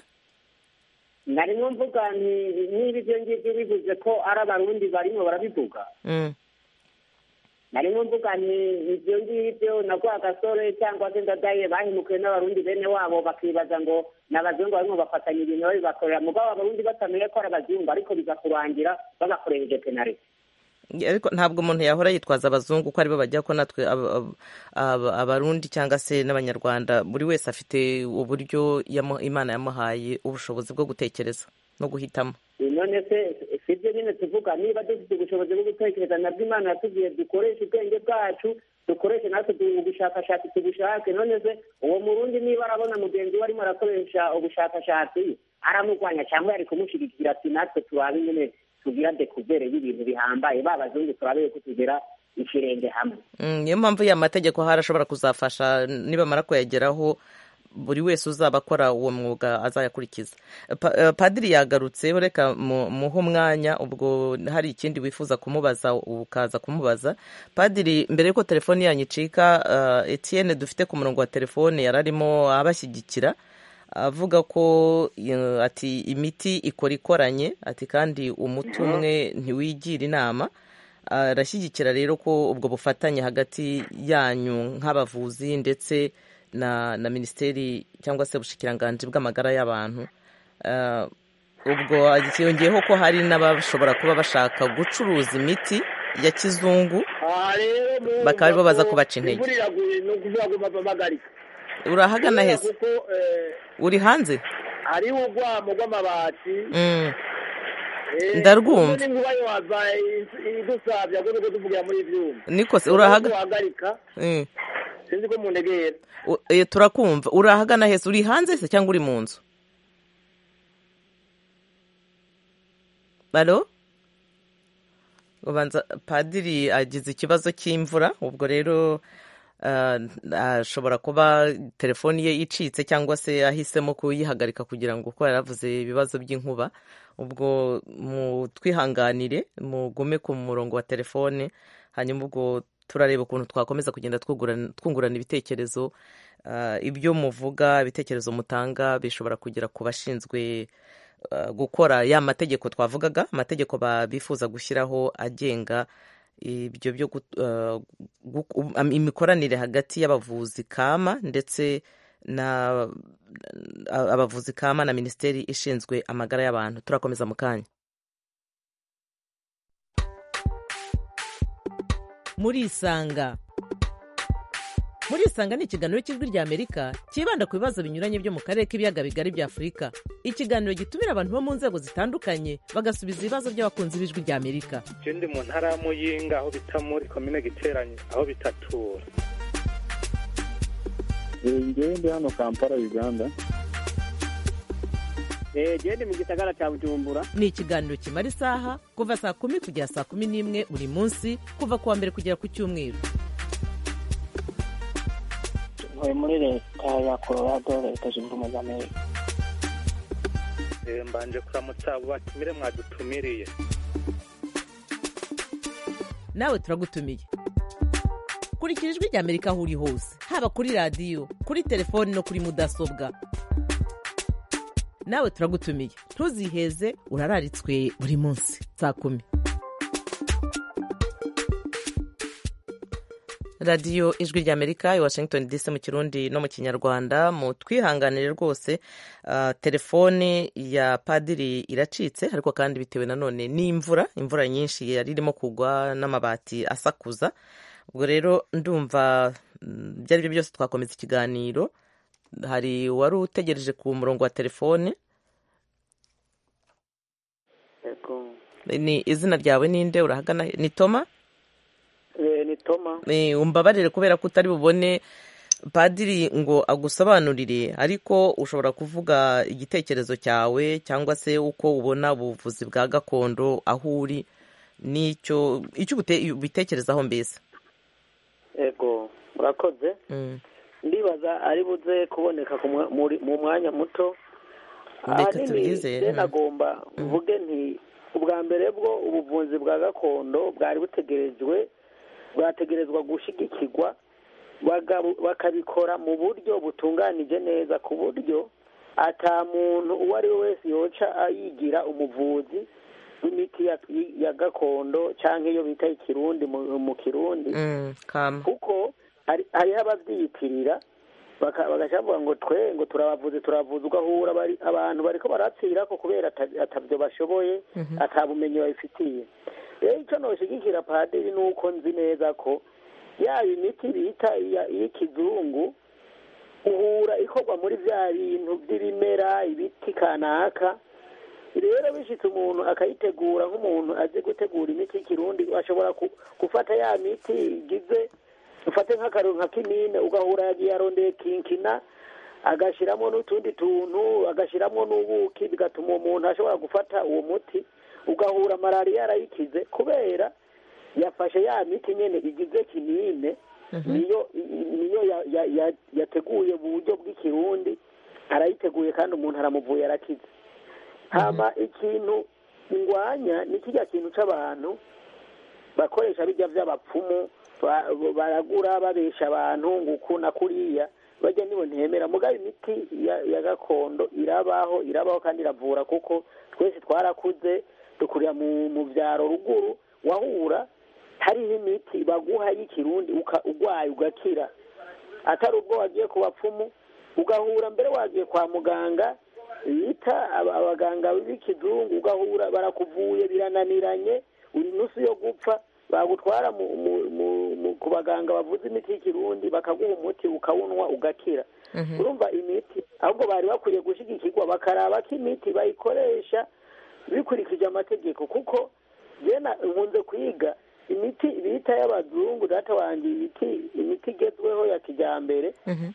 narimo mvuga nti niba ibyo ngibyo bivuze ko ari abarundi barimo barabivuga Mm. narimo mvuga nti ibyo ngibyo na gwa gasore cyangwa se ndadaye bahemukiwe n'abarundi bene wabo bakibaza ngo ni abazungu barimo bafatanya ibintu babibakorera mugabo abarundi batamenye ko ari abazungu ariko biza kurangira babakoresheje penaliti ariko ntabwo umuntu yahora yitwaza abazungu ko aribo bajya ko natwe aba- aba- aba- abarundi cyangwa se n'abanyarwanda buri wese afite uburyo yamu- imana yamuhaye ubushobozi bwo gutekereza no guhitamo none se si byo nyine tuvuga niba dufite ubushobozi bwo gutekereza nabwo imana yatubwiye dukoreshe ubwenge bwacu dukoreshe natwe du- ubushakashatsi tubushake none se uwo murundi niba arabona mugenzi we arimo arakoresha ubushakashatsi aramurwanya cyangwa yari kumushyigikira ati natwe turabe nyine tugira dekuvere y'ibintu bihambaye ba bazungu turabe ko tugera ikirenge hamwe Mm, niyo mpamvu ya mategeko hari ashobora kuzafasha nibamara kuyageraho buri wese uzaba akora uwo mwuga azayakurikiza Pa- eh, padiri yagarutse reka mu- muhe umwanya ubwo hari ikindi wifuza kumubaza ukaza kumubaza padiri mbere y'uko telefoni yanyu icika eh, etienne dufite ku murongo wa telefone yari arimo abashyigikira avuga ko eh, ati imiti ikora ikoranye ati kandi umuti umwe ntiwigira inama arashyigikira rero ko ubwo bufatanye hagati yanyu nk'abavuzi ndetse na na minisiteri cyangwa se ubushikiranganji bw'amagara y'abantu Eh, ubwo yongeyeho ko hari n'abashobora kuba bashaka gucuruza imiti ya kizungu aha rero mu bakaba aribo baza kubaca intege imvura iraguye ni ukuvuga ngo babagarika urahagana heza kuko eh, uri hanze hariho urwamo rw'amabati Mm. Eh, Ndarwumva. kuko n'inkuba yohava idusabya ko nuko tuvugira muri ivyuma niko se urahaga guhagarika Mm. sinzi ko muntegera U- eh, turakumva urahagana heza uri hanze se cyangwa uri mu nzu alo ubanza padiri agize ikibazo cy'imvura ubwo rero ah, ashobora kuba telefoni ye icitse cyangwa se ahisemo kuyihagarika kugira ngo kuko yaravuze ibibazo by'inkuba ubwo mu twihanganire mugume ku murongo wa telefone hanyuma ubwo turareba ukuntu twakomeza kugenda twungurana ibitekerezo ibyo muvuga ibitekerezo mutanga bishobora kugera ku bashinzwe gukora ya mategeko twavugaga amategeko bifuza gushyiraho agenga ibyo byo imikoranire hagati y'abavuzi kama ndetse na abavuzi kama na minisiteri ishinzwe amagara y'abantu turakomeza mu kanya muri isanga muri isanga ni ikiganiro cy'ijwi rya amerika cyibanda ku bibazo binyuranye byo mu karere k'ibiyaga bigari bya afurika ikiganiro gitumira abantu bo mu nzego zitandukanye bagasubiza ibibazo by'abakunzi b'ijwi rya amerika ndi mu ntara ya muyinga aho bita muri komine giteranye aho bitatura ngewe ndi hano kampala uganda genda mu gisagara cya bujumbura ni ikiganiro kimara isaha kuva saa kumi kugera saa kumi n'imwe buri munsi kuva ku wa mbere kugera ku cyumweru ntuye muri leta ya colorado leta zunze ubumwe za amerika mbanje kuramutsa abo batumire mwadutumiriye nawe turagutumiye kurikira ijwi rya amerika aho uri hose haba kuri radiyo kuri telefoni no kuri mudasobwa nawe turagutumiye ntuziheze urararitswe buri munsi saa kumi radiyo ijwi rya amerika i washington dc mu kirundi no mu kinyarwanda mu twihanganire rwose telefone ya padiri iracitse ariko kandi bitewe nanone n'imvura imvura nyinshi yari irimo kugwa n'amabati asakuza ubwo rero ndumva ibyo ari byo byose twakomeza ikiganiro hari wari utegereje ku murongo wa telefone ni izina ryawe ninde urahagana ni toma ni toma umbabarire kubera ko utari bubone padiri ngo agusobanurire ariko ushobora kuvuga igitekerezo cyawe cyangwa se uko ubona ubuvuzi bwa gakondo aho uri n'icyo icyo ubitekerezaho mbese yego murakoze ndibaza ari buze kuboneka mu mwanya muto ahanini nagomba mvuge nti ubwa mbere bwo ubuvuzi bwa gakondo bwari butegerejwe bwategerezwa gushyigikirwa bakabikora mu buryo butunganije neza ku buryo ata muntu uwo ari we wese yoca yigira umuvuzi w'imiti ya gakondo cyangwa iyo bita ikirundi mu kirundi kuko hariho ababyiyitirira bagashavuga ngo twe ngo turabavuze turavuze ugahura abantu bariko barapfira ko kubera atabyo bashoboye atabumenyi babifitiye rero icyo noshyigikira padiri ni uko nzi neza ko yaba imiti bita iy'ikizungu uhura ikorwa muri bya bintu by'ibimera ibiti kanaka rero bishyitse umuntu akayitegura nk'umuntu azi gutegura imiti y'ikirundi ashobora gufata ya miti igize ufate nk'akaruru nka kinine ugahura yagiye arondeye kinkina agashyiramo n'utundi tuntu agashyiramo n'ubuki bigatuma uwo muntu ashobora gufata uwo muti ugahura malariya yarayikize kubera yafashe ya miti nyine igize kinine niyo niyo yateguye mu buryo bw'ikirundi arayiteguye kandi umuntu aramuvuye arakize hama ikintu ngwanya ni kijya kintu cy'abantu bakoresha bijya by'abapfumu baragura babesha abantu ngo uku na kuriya bajya nibo ntemera mugabo imiti ya gakondo irabaho irabaho kandi iravura kuko twese twarakuze dukurira mu byaro ruguru wahura hariho imiti baguha y'ikirundi urwaye ugakira atari ubwo wagiye ku bapfumu ugahura mbere wagiye kwa muganga bita abaganga b'ikizungu ugahura barakuvuye birananiranye uri nusu yo gupfa bagutwara ku baganga bavuze imiti y'ikirundi bakaguha umuti ukawunywa ugakira urumva imiti ahubwo bari bakwiye gushyigikirwa bakaraba ko imiti bayikoresha bikurikije amategeko kuko jena nkunze kwiga imiti bita y'abazungu data wanjye imiti imiti igezweho ya kijyambere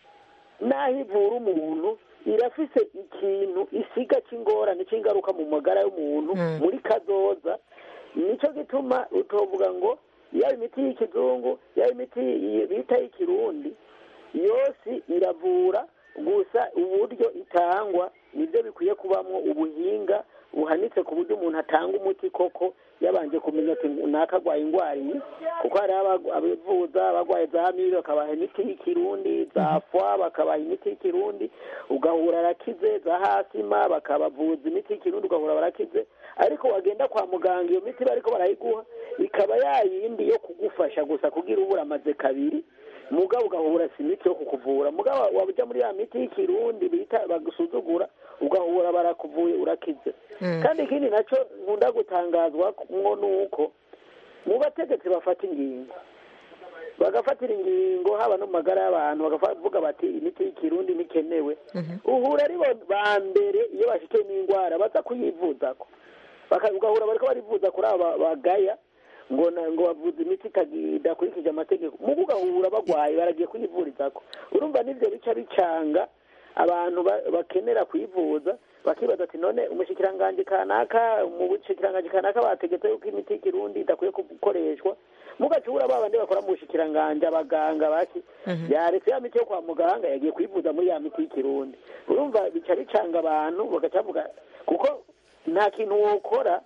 n'aho ivura umuntu irafise ikintu isiga cy'ingorane cy'ingaruka mu magara y'umuntu muri kazoza nicyo gituma utovuga ngo yaba imiti y'ikizungu yaba imiti bita y'ikirundi yose iravura gusa uburyo itangwa nibyo bikwiye kubamo ubuhinga buhanitse ku buryo umuntu atanga umuti koko yabanje kumenya ati naka arwaye indwara iyi kuko hari abavuza abarwaye za mibe bakabaha imiti y'ikirundi za fwa bakabaha imiti y'ikirundi ugahura arakize za hasima bakabavuza imiti y'ikirundi ugahura barakize ariko wagenda kwa muganga iyo miti bariko barayiguha ikaba yayindi yo kugufasha gusa kugira ubura amaze kabiri mugabo ugahura si imiti yo kukuvura mugabo wajya muri ya miti y'ikirundi bita bagusuzugura ugahura barakuvuye urakize kandi ikindi nacyo nkunda gutangazwa mwo ni uko mu bategetsi bafata ingingo bagafatira ingingo haba no mu magara y'abantu bakavuga bati imiti y'ikirundi ntikenewe uhura ari ba mbere iyo bafite n'indwara baza kuyivuzako ugahura bariko barivuza kuri aba bagaya ngo ngo bavuze imiti idakurikije amategeko mugo ugahura bagwaye baragiye kuyivurizako urumva n'ivyo bica bicanga abantu bakenera kuyivuza bakibaza ati none umushikiranganji kanaka mu bushikiranganji kanaka bategetse yuko imiti y'ikirundi idakwiye gukoreshwa mugacura ba bandi bakora mu bushikiranganji abaganga baki yaretse ya miti yo kwa muganga yagiye kuyivuza muri ya miti y'ikirundi urumva bica bicanga abantu bagaca bavuga kuko nta kintu wokora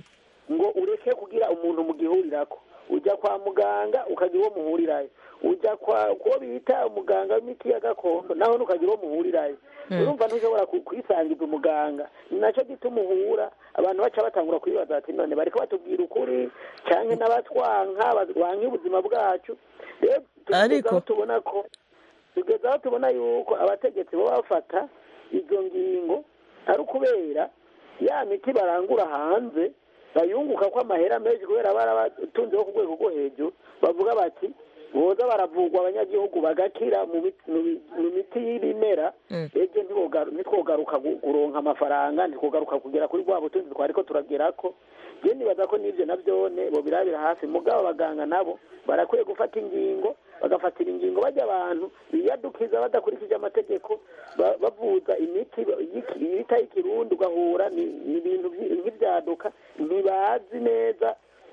ngo ureke kugira umuntu mugihurirako ujya kwa muganga ukagira uwo muhurirayo ujya kwa kuwo bita umuganga w'imiti ya gakondo naho nukagira uwo muhurirayo urumva ntushobora kwisangiza umuganga ni nacyo gituma uhura abantu baca batangura kwibaza bati none bariko batubwira ukuri canke n'abatwanka banka ubuzima bwacu rero tugezaho tubona ko tugezaho tubona yuko abategetsi bo bafata izo ngingo ari ukubera ya miti barangura hanze bayunguka ko amahera menshi kubera barabatunzeho ku rwego rwo hejuru bavuga bati boza baravugwa abanyagihugu bagakira mu miti y'ibimera ejo ntitwogaruka kuronka amafaranga ntitwogaruka kugera kuri bwa butunzi twariko turagerako je nibaza ko n'ivyo navyone bobirabira hafi mugabo abaganga nabo barakwiye gufata ingingo bagafatira ingingo bajya abantu biyadukiza badakurikije amategeko bavuza imiti yita y'ikirundi ugahura ni ibintu nk'ibyaduka ntibazi neza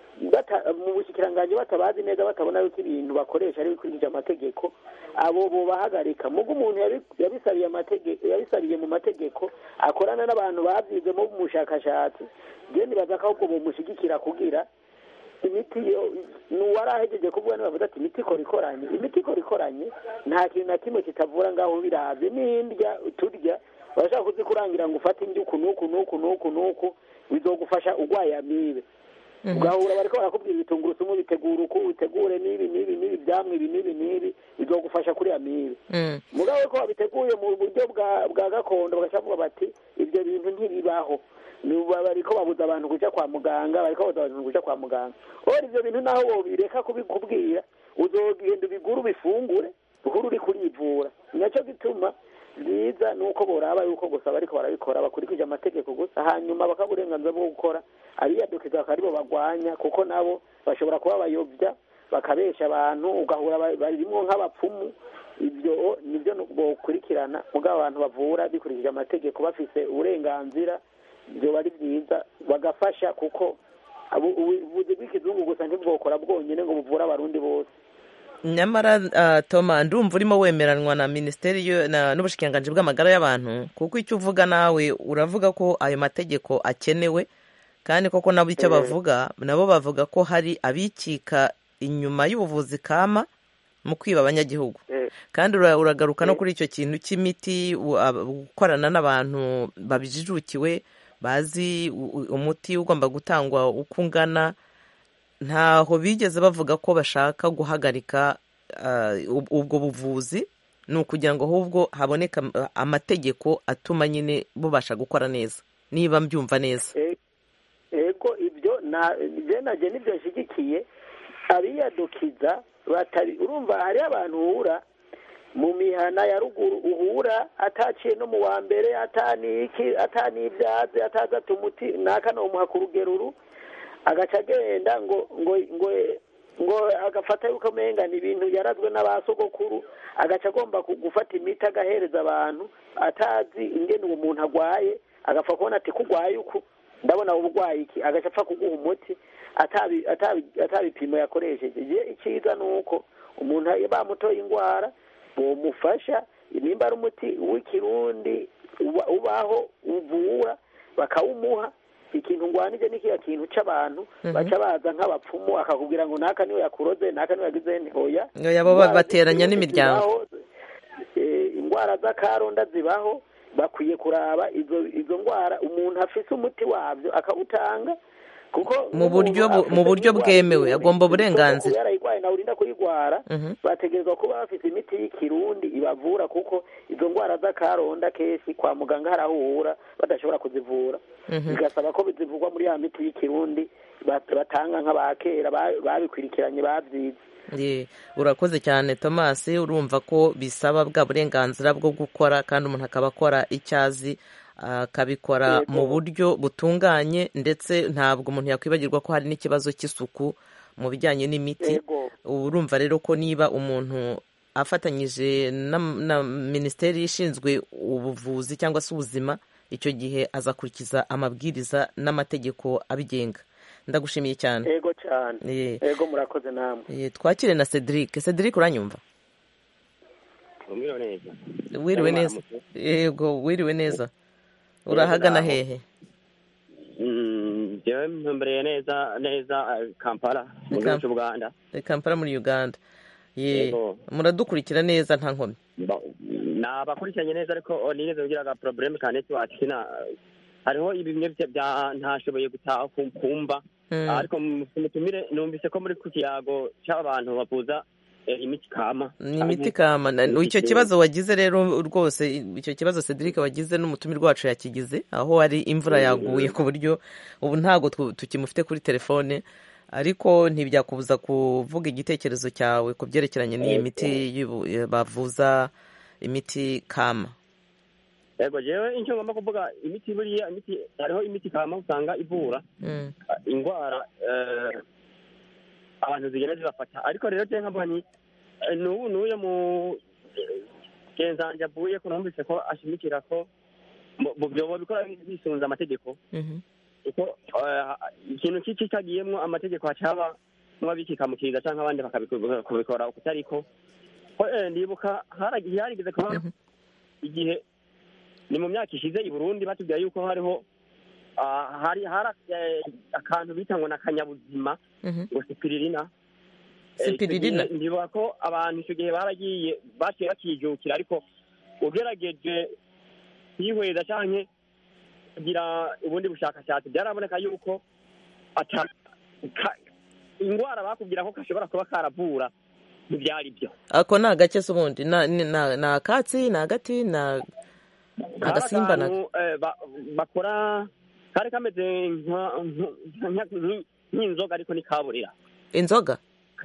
mu bushikiranganji batabazi neza batabona yuko ibintu bakoresha ari bikurikije amategeko abo bobahagarika mugo umuntu yabisabiye amategeko yabisabiye mu mategeko akorana n'abantu bavyizemo mu bushakashatsi je nibaza ko ahubwo bomushigikira kugira imiti yo nuwari ahejeje kuvuga nibavuga ati imiti ikora ikoranye imiti ikora ikoranye nta kintu na kimwe kitavura ngaho biravye n'indya turya barashaka kuzikurangira ngo ufate indya uku n'uku n'uku n'uku n'uku bizogufasha urwaye amibe ugahura bariko barakubwira ibitungurusumu bitegura uku bitegure n'ibi n'ibi n'ibi vyamwe ibi n'ibi n'ibi bizogufasha kuri amibe mugabo ko babiteguye mu buryo bwa gakondo bagaca bavuga bati ivyo bintu ntibibaho bariko babuza abantu kuja kwa muganga bariko babuza abantu kuja kwa muganga ora ivyo bintu naho wobireka kubikubwira uzogenda ubigura ubifungure uhuru uri kurivura naco gituma byiza ni uko boraba yuko gusa bariko barabikora bakurikije amategeko gusa hanyuma bakaha uburenganzira bwo gukora abiyadukiza bakaba aribo bagwanya kuko nabo bashobora kuba bayobya bakabesha abantu ugahura barimwo nk'abapfumu ibyo nibyo bokurikirana mugabo abantu bavura bikurikije amategeko bafise uburenganzira byoba ari byiza bagafasha kuko ubuvuzi bw'ikizungu gusa ntibwokora bwonyine ngo buvure abarundi bose nyamara toma ndumva urimo wemeranwa na minisiteri n'ubushikiranganji bw'amagara y'abantu kuko icyo uvuga nawe uravuga ko ayo mategeko akenewe kandi koko nabo icyo bavuga nabo bavuga ko hari abikika inyuma y'ubuvuzi kama mu kwiba abanyagihugu kandi uragaruka no kuri icyo kintu cy'imiti gukorana n'abantu babijijukiwe bazi umuti ugomba gutangwa uko ungana ntaho bigeze bavuga ko bashaka guhagarika ubwo buvuzi ni ukugira ngo ahubwo haboneka amategeko atuma nyine bubasha gukora neza niba mbyumva neza ego ibyo nabyo nibyo nshyigikiye abiyadukiza urumva hariho abantu uhura mu mihana ya ruguru uhura ataciye no mu wa mbere ataniki atanibyazi atazata umuti naka nomuha ku rugeruru agaca agenda ngo ngo ngo ngo agafata yuko amenga ni ibintu yarazwe n'abasogokuru agaca agomba gufata imiti agahereza abantu atazi ingene uwo muntu agwaye agapfa kubona ati kugwaye uku ndabona uburwayi iki agaca apfa kuguha umuti atabipimo yakoresheje icyiza ni uko umuntu bamutoye indwara bomufasha nimba ari umuti w'ikirundi ubaho uvura bakawumuha ikintu ngwanije ni kiya kintu c'abantu Mhm. baca baza nk'abapfumu akakubwira ngo naka niwe yakuroze naka niwe yagize nti oya Oya, bo Indwara bateranya z'igihugu n'imiryango. zibaho, eh, indwara z'akaronda zibaho bakwiye kuraba izo izo ndwara umuntu afise umuti wavyo akawutanga kuko mu buryo bu- mu buryo bwemewe agomba uburenganzira yarayigwaye nawe urinda kuyigwara Mhm. bategerezwa kuba bafite imiti y'ikirundi ibavura kuko izo ndwara z'akaronda kenshi kwa muganga harahura badashobora kuzivura Mhm. bigasaba ko zivugwa muri ya miti y'ikirundi bat- batanga nk'abakera ba- babikurikiranye babyize Ye, urakoze cyane thomas urumva ko bisaba bwa burenganzira bwo gukora kandi umuntu akaba akora icyo azi akabikora Yego. mu buryo butunganye ndetse ntabwo umuntu yakwibagirwa ko hari n'ikibazo cy'isuku mu bijyanye n'imiti Yego. ubu urumva rero ko niba umuntu afatanyije na, na minisiteri ishinzwe ubuvuzi cyangwa se ubuzima icyo gihe azakurikiza amabwiriza n'amategeko abigenga ndagushimiye cyane ego cyane Ye. ego murakoze namwe Ye, twakire na cedric cedric uranyumva umwiriwe neza wiriwe neza yego wiriwe neza urahagana naho. hehe Mm, jewe mpembereye neza neza eh, kampala mu gihugu Kam- cy'ubuganda Eh, kampala muri uganda ye Yego. muradukurikira neza nta nkomyi nabakurikiranye neza ariko oh, nigeze kugira aga probleme ka network sina hariho ibimwe bya- bya ntashoboye gutaha ku- kumva Mm. ariko mu- mutumire numvise ko muri ku kiyago cy'abantu bavuza eh, imiti kama ni imiti kama Na- icyo kibazo wagize rero rwose icyo kibazo cedric wagize n'umutumirwa wacu yakigize aho hari imvura yaguye ku buryo ubu ntabwo twu- tukimufite kuri telefone ariko ntibyakubuza kuvuga igitekerezo cyawe ku byerekeranye n'iyi Yego. miti y'ubu- bavuza imiti kama yego jewe icyo ngomba kuvuga imiti buriya imiti hariho imiti kama usanga ivura Mm. indwara eh, abantu zigenda zibafata ariko rero je nkavuga ni eh, n'ubu n'uyo mu eh, genzanje avuye ko numvise ko ashimikira ko mu- mu byobo bikora bisunze amategeko Mhm. kuko eh, ikintu kiki kagiyemwo amategeko hacaba nk'ababikikamukiza canke abandi bakabikora ukutariko ko eh, ndibuka haragiye harigeze kuba igihe ni mu myaka ishize i burundi batubwira yuko hariho ah, hari hari eh, akantu bita ngo ni akanyabuzima Mhm. ngo sipiririna Eh, icyo Sipiririna? gihe ndibuka ko abantu icyo gihe baragiye baciye bakijukira ariko ugerageje kwihweza canke kugira ubundi bushakashatsi byaraboneka yuko ata ka- ingwara bakubwira ko gashobora kuba karavura ntibyari byo ako ni agake se ubundi Na- ni na- ni akatsi ni agati ni agasimba na akantu eh, ba- bakora kari kameze nka- nka- nka- nki- nk'inzoga ariko ni kaburira inzoga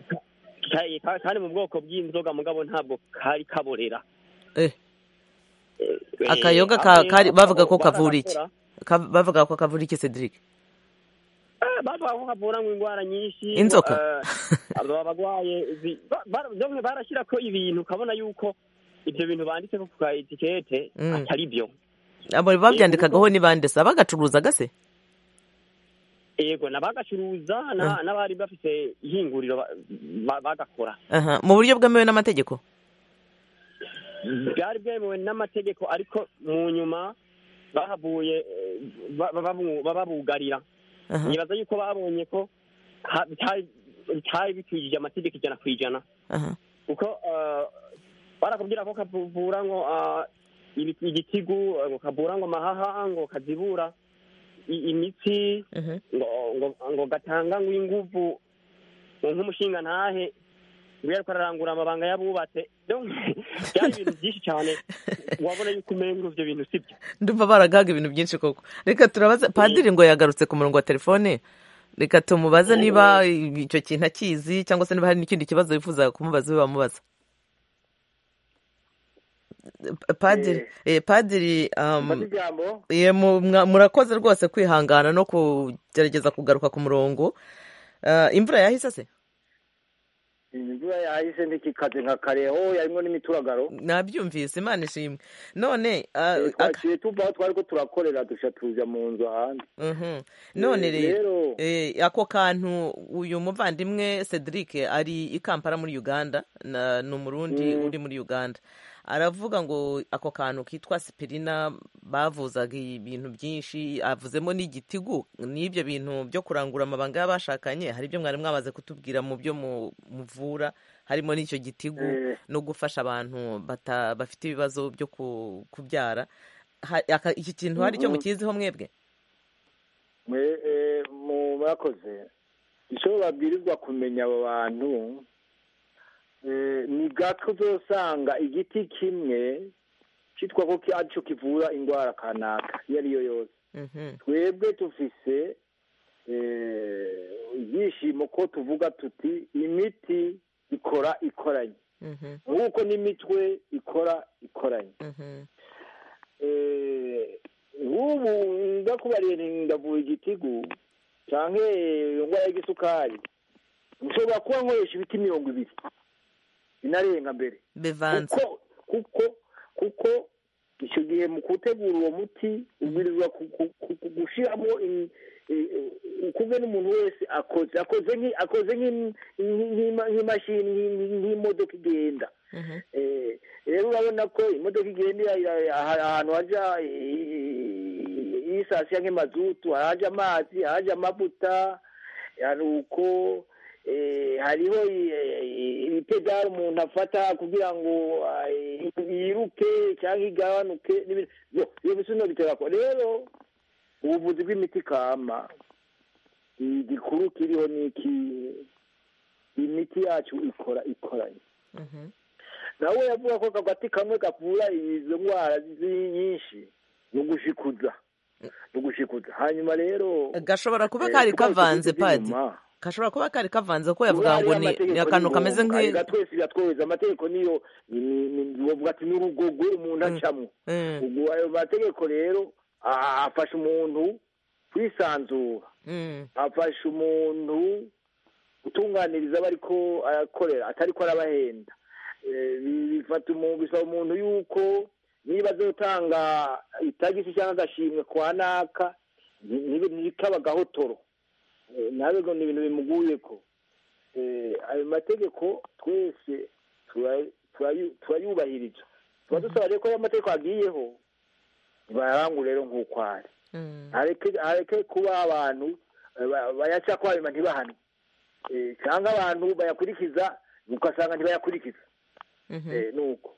Ka- ka- kari mu bwoko bw'inzoga mugabo ntabwo kari kaborera eh Eh, akayoga eh, ka hamwe kari bavuga ko aho kavura iki barakora, Ka- bavuga ko kavura iki cedric eh, bavuga ko kavura ngo indwara nyinshi Inzoka? eh, aba bagwaye zi- ba- ba- bamwe barashyirako ibintu ukabona yuko ibyo bintu banditse ku ka etikete Mm. atari byo abo babyandikagaho ni bande se abagacuruzaga se yego n'abagacuruza na- n'abari bafite ihinguriro ba- ba- bagakora aha mu buryo bwemewe n'amategeko byari bwemewe n'amategeko ariko mu nyuma bahavuye eh, ba- ba- babu- babugarira Aha. nibaza yuko babonye ko ha- bitari bitari bikwije amategeko ijana ku ijana aha kuko eh, barakubwira ko kavura ngo ah, ibi- igitigu eh, ngo kavura ngo amahaha ngo kazibura i- imitsi Mhm. ngo ngo ngo gatanga ngo inguvu ngo nk'umushinga ntahe ngo yariko ararangura amabanga y'abubatse Donc, byari ibintu byinshi cyane wabona yuko umengo ivyo bintu sibyo ndumva baragaga ibintu byinshi koko reka turabaza padiri ngo yagarutse ku murongo wa telefone reka tumubaze niba icyo kintu akizi cyangwa se niba hari n'ikindi kibazo wifuza kumubaza we wamubaza padiri eh, padiri um, Mfate ijambo ye, mu- mwa- murakoze rwose kwihangana no kugerageza kugaruka ku murongo Ah, imvura yahise se imvura yahise ntikikaze nka kareho yarimwo n'imituragaro nabyumvise imana ishimwe none ah, aka- twaciye tuva aho twari ko turakorera duca tuja mu nzu ahandi Mhm. none Eh, rero rero eh, ako kantu uyu muvandimwe cedric ari i kampala muri uganda na- ni umurundi Mm. uri muri uganda aravuga ngo ako kantu kitwa sipirina bavuzaga ibintu byinshi avuzemo n'igitigu n'ibyo bintu byo kurangura amabanga y'abashakanye hari ibyo mwari mwamaze kutubwira mu byo muvura harimo n'icyo gitigu no gufasha abantu bafite ibibazo byo kubyara iki kintu hari icyo mukiziho mwebwe mu bakoze icyo babwirizwa kumenya abo bantu ni gato uzasanga igiti kimwe cyitwa ko aricyo kivura indwara kanaka iyo ariyo yose twebwe dufise ibyishimo ko tuvuga tuti imiti ikora ikoranye nk'uko n'imitwe ikora ikoranye nk'ubu ndakubariye ndavura igitigu cyangwa indwara y'igisukari nshobora kuba nkoresha ibiti mirongo ibiri binarenga mbere kuko kuko kuko icyo gihe mu gutegura uwo muti ubwirizwa gushyiramo kumwe n'umuntu wese akoze akoze akoze nk'imashini nk'imodoka igenda rero urabona ko imodoka igenda ahantu hajya yisasiya nk'imazutu haraje amazi haraje amavuta hari uko hariho ibipedari umuntu afata kugira ngo yiruke cyangwa igabanuke ibyo bisuno bitera ko rero ubuvuzi bw'imiti kama igikuru kiriho ni iki imiti yacu ikora ikoranye nawe yavuga ko agati kamwe gavura izo ndwara nyinshi ni ugushikuza ni ugushikuza hanyuma rero gashobora kuba kari kavanze padi gashobora kuba kari kavanze ko yavuga ngo ni akantu kameze nk'i twese biratworohereza amategeko niyo bavuga ati n'urugogo umuntu acamo ubwo ayo mategeko rero afasha umuntu kwisanzura afasha umuntu gutunganiriza aba ariko arakorera atari ko arabahenda bifata bisaba umuntu yuko niba azotanga itagisi cyangwa agashimwe kwa naka ntikaba agahotoro nawe ngo ni ibintu bimuguye ko ayo mategeko twese turayubahiriza tuba dusaba rero ko ayo mategeko agiyeho ntibayarangure rero nk'uko ari areke kuba abantu bayaca ko hanyuma ntibahanwe cyangwa abantu bayakurikiza ugasanga ntibayakurikiza ni uko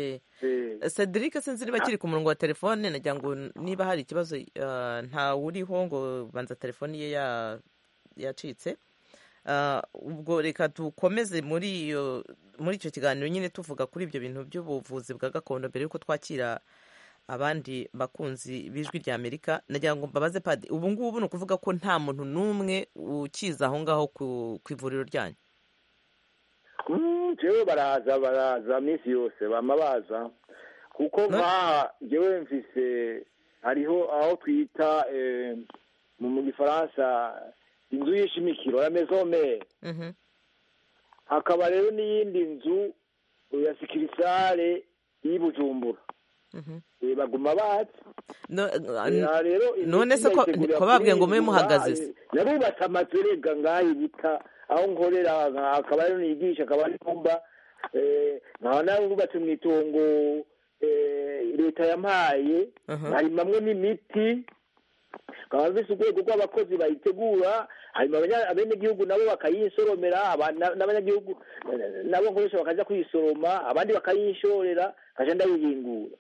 cedric sinzi niba kiri ku murongo wa telefone nagira ngo niba hari ikibazo ntawuriho ngo banza telefoni ye yacitse ubwo reka dukomeze muri iyo muri icyo kiganiro nyine tuvuga kuri ibyo bintu by'ubuvuzi bwa gakondo mbere y'uko twakira abandi bakunzi b'ijwi rya amerika nagira ngo mbabaze padi ubu ngubu ni ukuvuga ko nta muntu n'umwe ukiza aho ngaho ku ivuriro ryanyu njyewe baraza baraza minsi yose bama baza kuko nk'aha njyewe mfise hariho aho twita mu gifaransa inzu y'ishimikiro ya mezomere hakaba rero n'iyindi nzu ya sikirisare y'Ibujumbura baguma bazi none se ko babwiye ngo mube muhagaze yarubatse amazu erega ngaho ibita aho nkorera akaba ari nigisha akaba ari kumba nkaba nawe wubatse mu itongo leta yampaye harimamwe n'imiti nkaba mvise urwego rw'abakozi bayitegura hanyuma abenegihugu nabo bakayisoromera n'abanyagihugu nabo nkoresha bakajya kuyisoroma abandi bakayishorera nkajya ndayihingura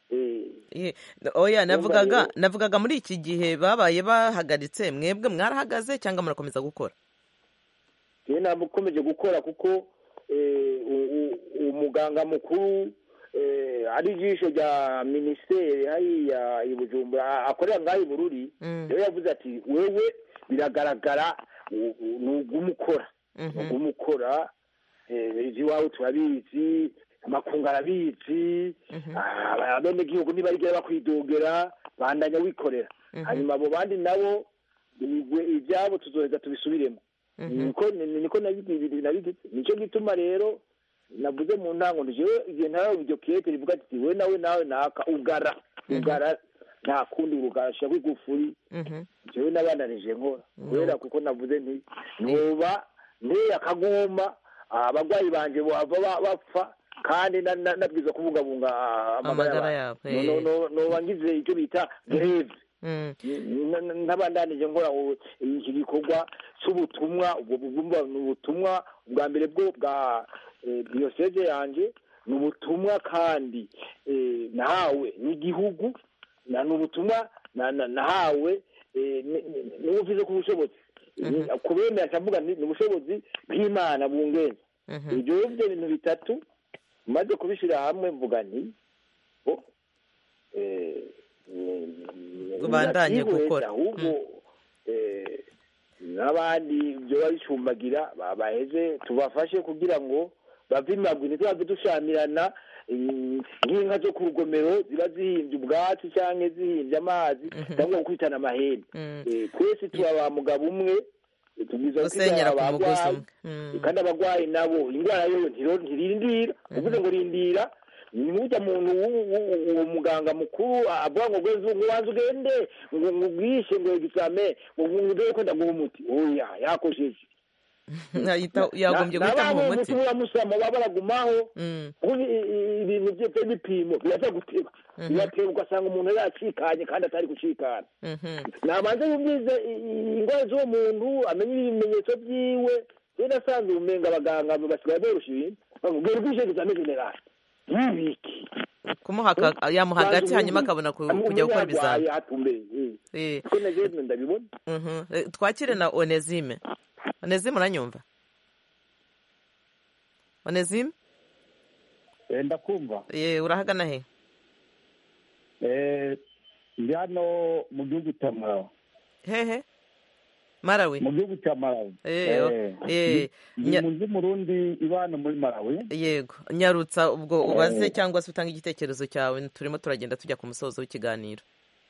oya navugaga navugaga muri iki gihe babaye bahagaritse mwebwe mwarahagaze cyangwa murakomeza gukora rero ntabwo ukomeje gukora kuko umuganga mukuru ari ijisho rya minisiteri hariya i bujumbura akorera ngaho i bururi rero yavuze ati wewe biragaragara ni ugumukora ni ugumukora iby'iwawe turabizi amakungu arabizi abenegihugu ntibarigira bakwidogera bandanya wikorera hanyuma abo bandi nabo ibyabo tuzoheza tubisubiremo niko nabigize nicyo gituma rero navuze mu ntango njyewe igihe ntawe iryo kete rivuga ati we nawe nawe naka ugara ugara nta kundi urugasha rw'igufuri njyewe nabananije nkora kubera kuko navuze nti ntuba nteye akaguma abarwayi banjye bava bapfa kandi nabwiza kubungabunga amagara yabo noba ngize icyo bita greve n'abandanije nkora iki gikorwa cy'ubutumwa ubwo ni ubutumwa bwa mbere bwo bwa diyoseze yanjye ni ubutumwa kandi nahawe n'igihugu ni ubutumwa nahawe n'ubuvuze ku bushobozi kubemera ndavuga ni ubushobozi bw'imana bungenza ibyo byo bintu bitatu maze kubishyira hamwe mvuga nti ubandanye gukora ahubwo n'abandi byoba bicumbagira baheze tubafashe kugira ngo bave imagwi ntitwave dushamirana nk'inka zo ku rugomero ziba zihimbye ubwatsi cyangwa zihimbye amazi cyangwa gukubitana amahembe twese tuba ba mugabo umwe tubwiza gusenyera ku mugozi umwe kandi abarwayi nabo indwara yo ntirindira uvuze ngo rindira nujya muntu uwo muganga mukuru avuga ngo gweze ubanza ugende ngo ngubwishe ngo egisame ngo ngudeye ko ndaguha umuti oya yakosheje yagombye guhita mu muti uramusama baba baragumaho ibintu bye by'ibipimo biraza guteba birateba ugasanga umuntu yacikanye kandi atari gucikana nabanza yumvize indwara z'uwo muntu amenye ibimenyetso byiwe rero asanzwe ubumenga abaganga basigaye borosha ibintu bamubwira ubwishe egizame generali yibiki kumuha yamuha hagati hanyuma akabona kujya gukora ibizami twakire na onezime onezime uranyumva onezime ndakumva urahagana he ndi hano mu gihugu cya marawi hehe marawi mu gihugu cya marawi ni mu murundi ibana muri marawi yego nyarutsa ubwo ubaze cyangwa se utanga igitekerezo cyawe turimo turagenda tujya ku musozo w'ikiganiro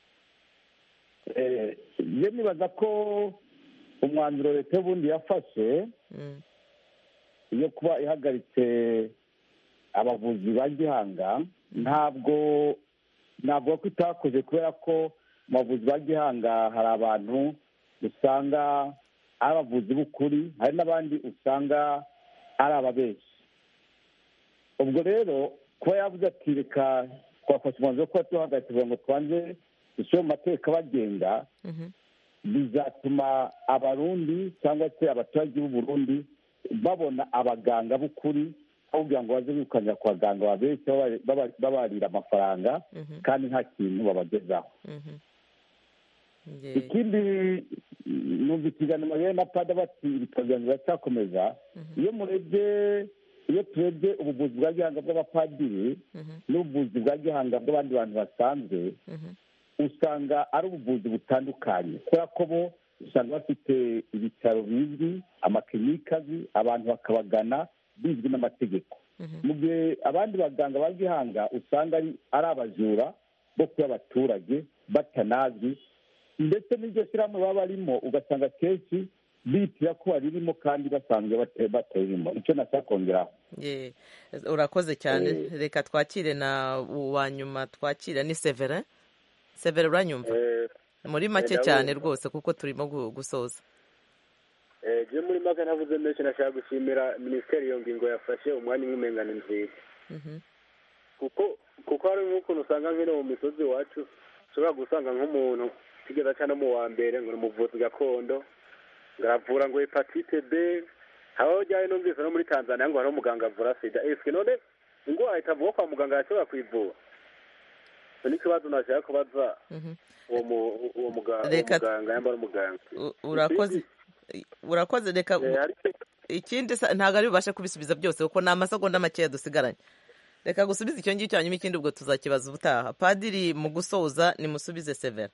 iyo nibaza ko umwanzuro leta y'ubundi yafashe yo kuba ihagaritse abavuzi ba gihanga ntabwo ntabwo ko itakoze kubera ko mu bavuzi ba gihanga hari abantu usanga ari abavuzi b'ukuri hari n'abandi usanga ari ababeshyi ubwo rero kuba yavuze ati reka twafashe umwanzuro wo kuba tuhagaritse kugira ngo twanze dushyire mu mateka bagenga bizatuma abarundi cyangwa se abaturage b'u Burundi babona abaganga b'ukuri aho kugira ngo baze birukanira ku baganga babeshya babarira amafaranga kandi nta kintu babagezaho ikindi numva ikiganiro rero na pada bati ibitaro byanjye biracyakomeza iyo murebye iyo turebye ubuvuzi bwa gihanga bw'abapadiri n'ubuvuzi bwa gihanga bw'abandi bantu basanzwe usanga ari ubuvuzi butandukanye kubera ko bo usanga bafite ibitaro bizwi amakirinike azwi abantu bakabagana bizwi n'amategeko mu gihe abandi baganga ba gihanga usanga ari abajura bo kuba abaturage batanazwi ndetse n'iryo shyirahamwe baba barimo ugasanga akenshi bitira ko baririmo kandi basanzwe bataririmo icyo nashaka kongeraho urakoze cyane reka twakire na uwa nyuma twakire ni severe severe uranyumva muri make cyane rwose kuko turimo gusoza je muri make ntavuze menshi nashaka gushimira minisiteri iyo ngingo yafashe umwanya umwe umengana nziza kuko kuko hari nk'ukuntu usanga nk'ino mu misozi iwacu ushobora gusanga nk'umuntu kigeza cyane mu wa mbere ngo ni umuvuzi gakondo ngo aravura ngo hepatite b habaho ryari numvise no muri tanzania ngo hariho umuganga avura sida esike none indwara itavuga kwa muganga yashobora kwivura icyo ni ikibazo nashaka kubaza uwo muganga yambara umuganga urakoze urakoze reka ikindi ntabwo ari bubashe kubisubiza byose kuko ni amasegonda makeya dusigaranye reka gusubiza icyo ngicyo hanyuma ikindi ubwo tuzakibaza ubutaha padiri mu gusoza nimusubize severa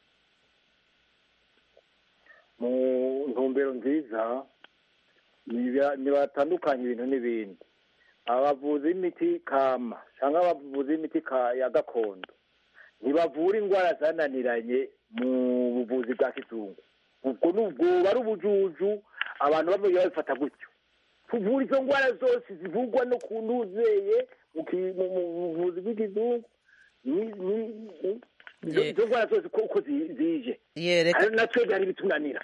mu ntumbero nziza ntibatandukanye ibintu n'ibindi abavuzi b'imiti kama cyangwa abavuzi b'imiti ya gakondo ntibavura indwara zananiranye mu buvuzi bwa kizungu ubwo nubwo ari ubujuju abantu bamwe babifata gutyo tuvura izo ndwara zose zivurwa no ku ntuzeye mu buvuzi bw'ikizungu izo ndwara zose uko zije natwe byari bitunanira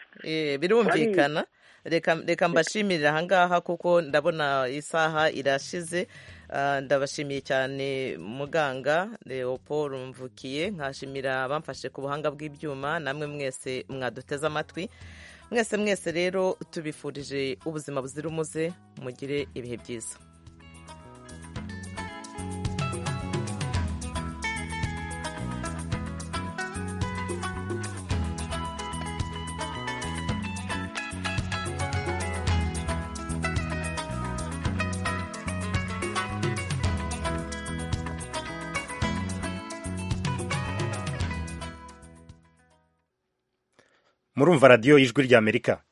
birumvikana reka mbashimirira ahangaha kuko ndabona isaha irashize ndabashimiye cyane muganga leopold mvukiye nkashimira abamfashe ku buhanga bw'ibyuma namwe mwese mwaduteze amatwi mwese mwese rero tubifurije ubuzima buzira umuze mugire ibihe byiza murumva radiyo y'ijwi ry'amerika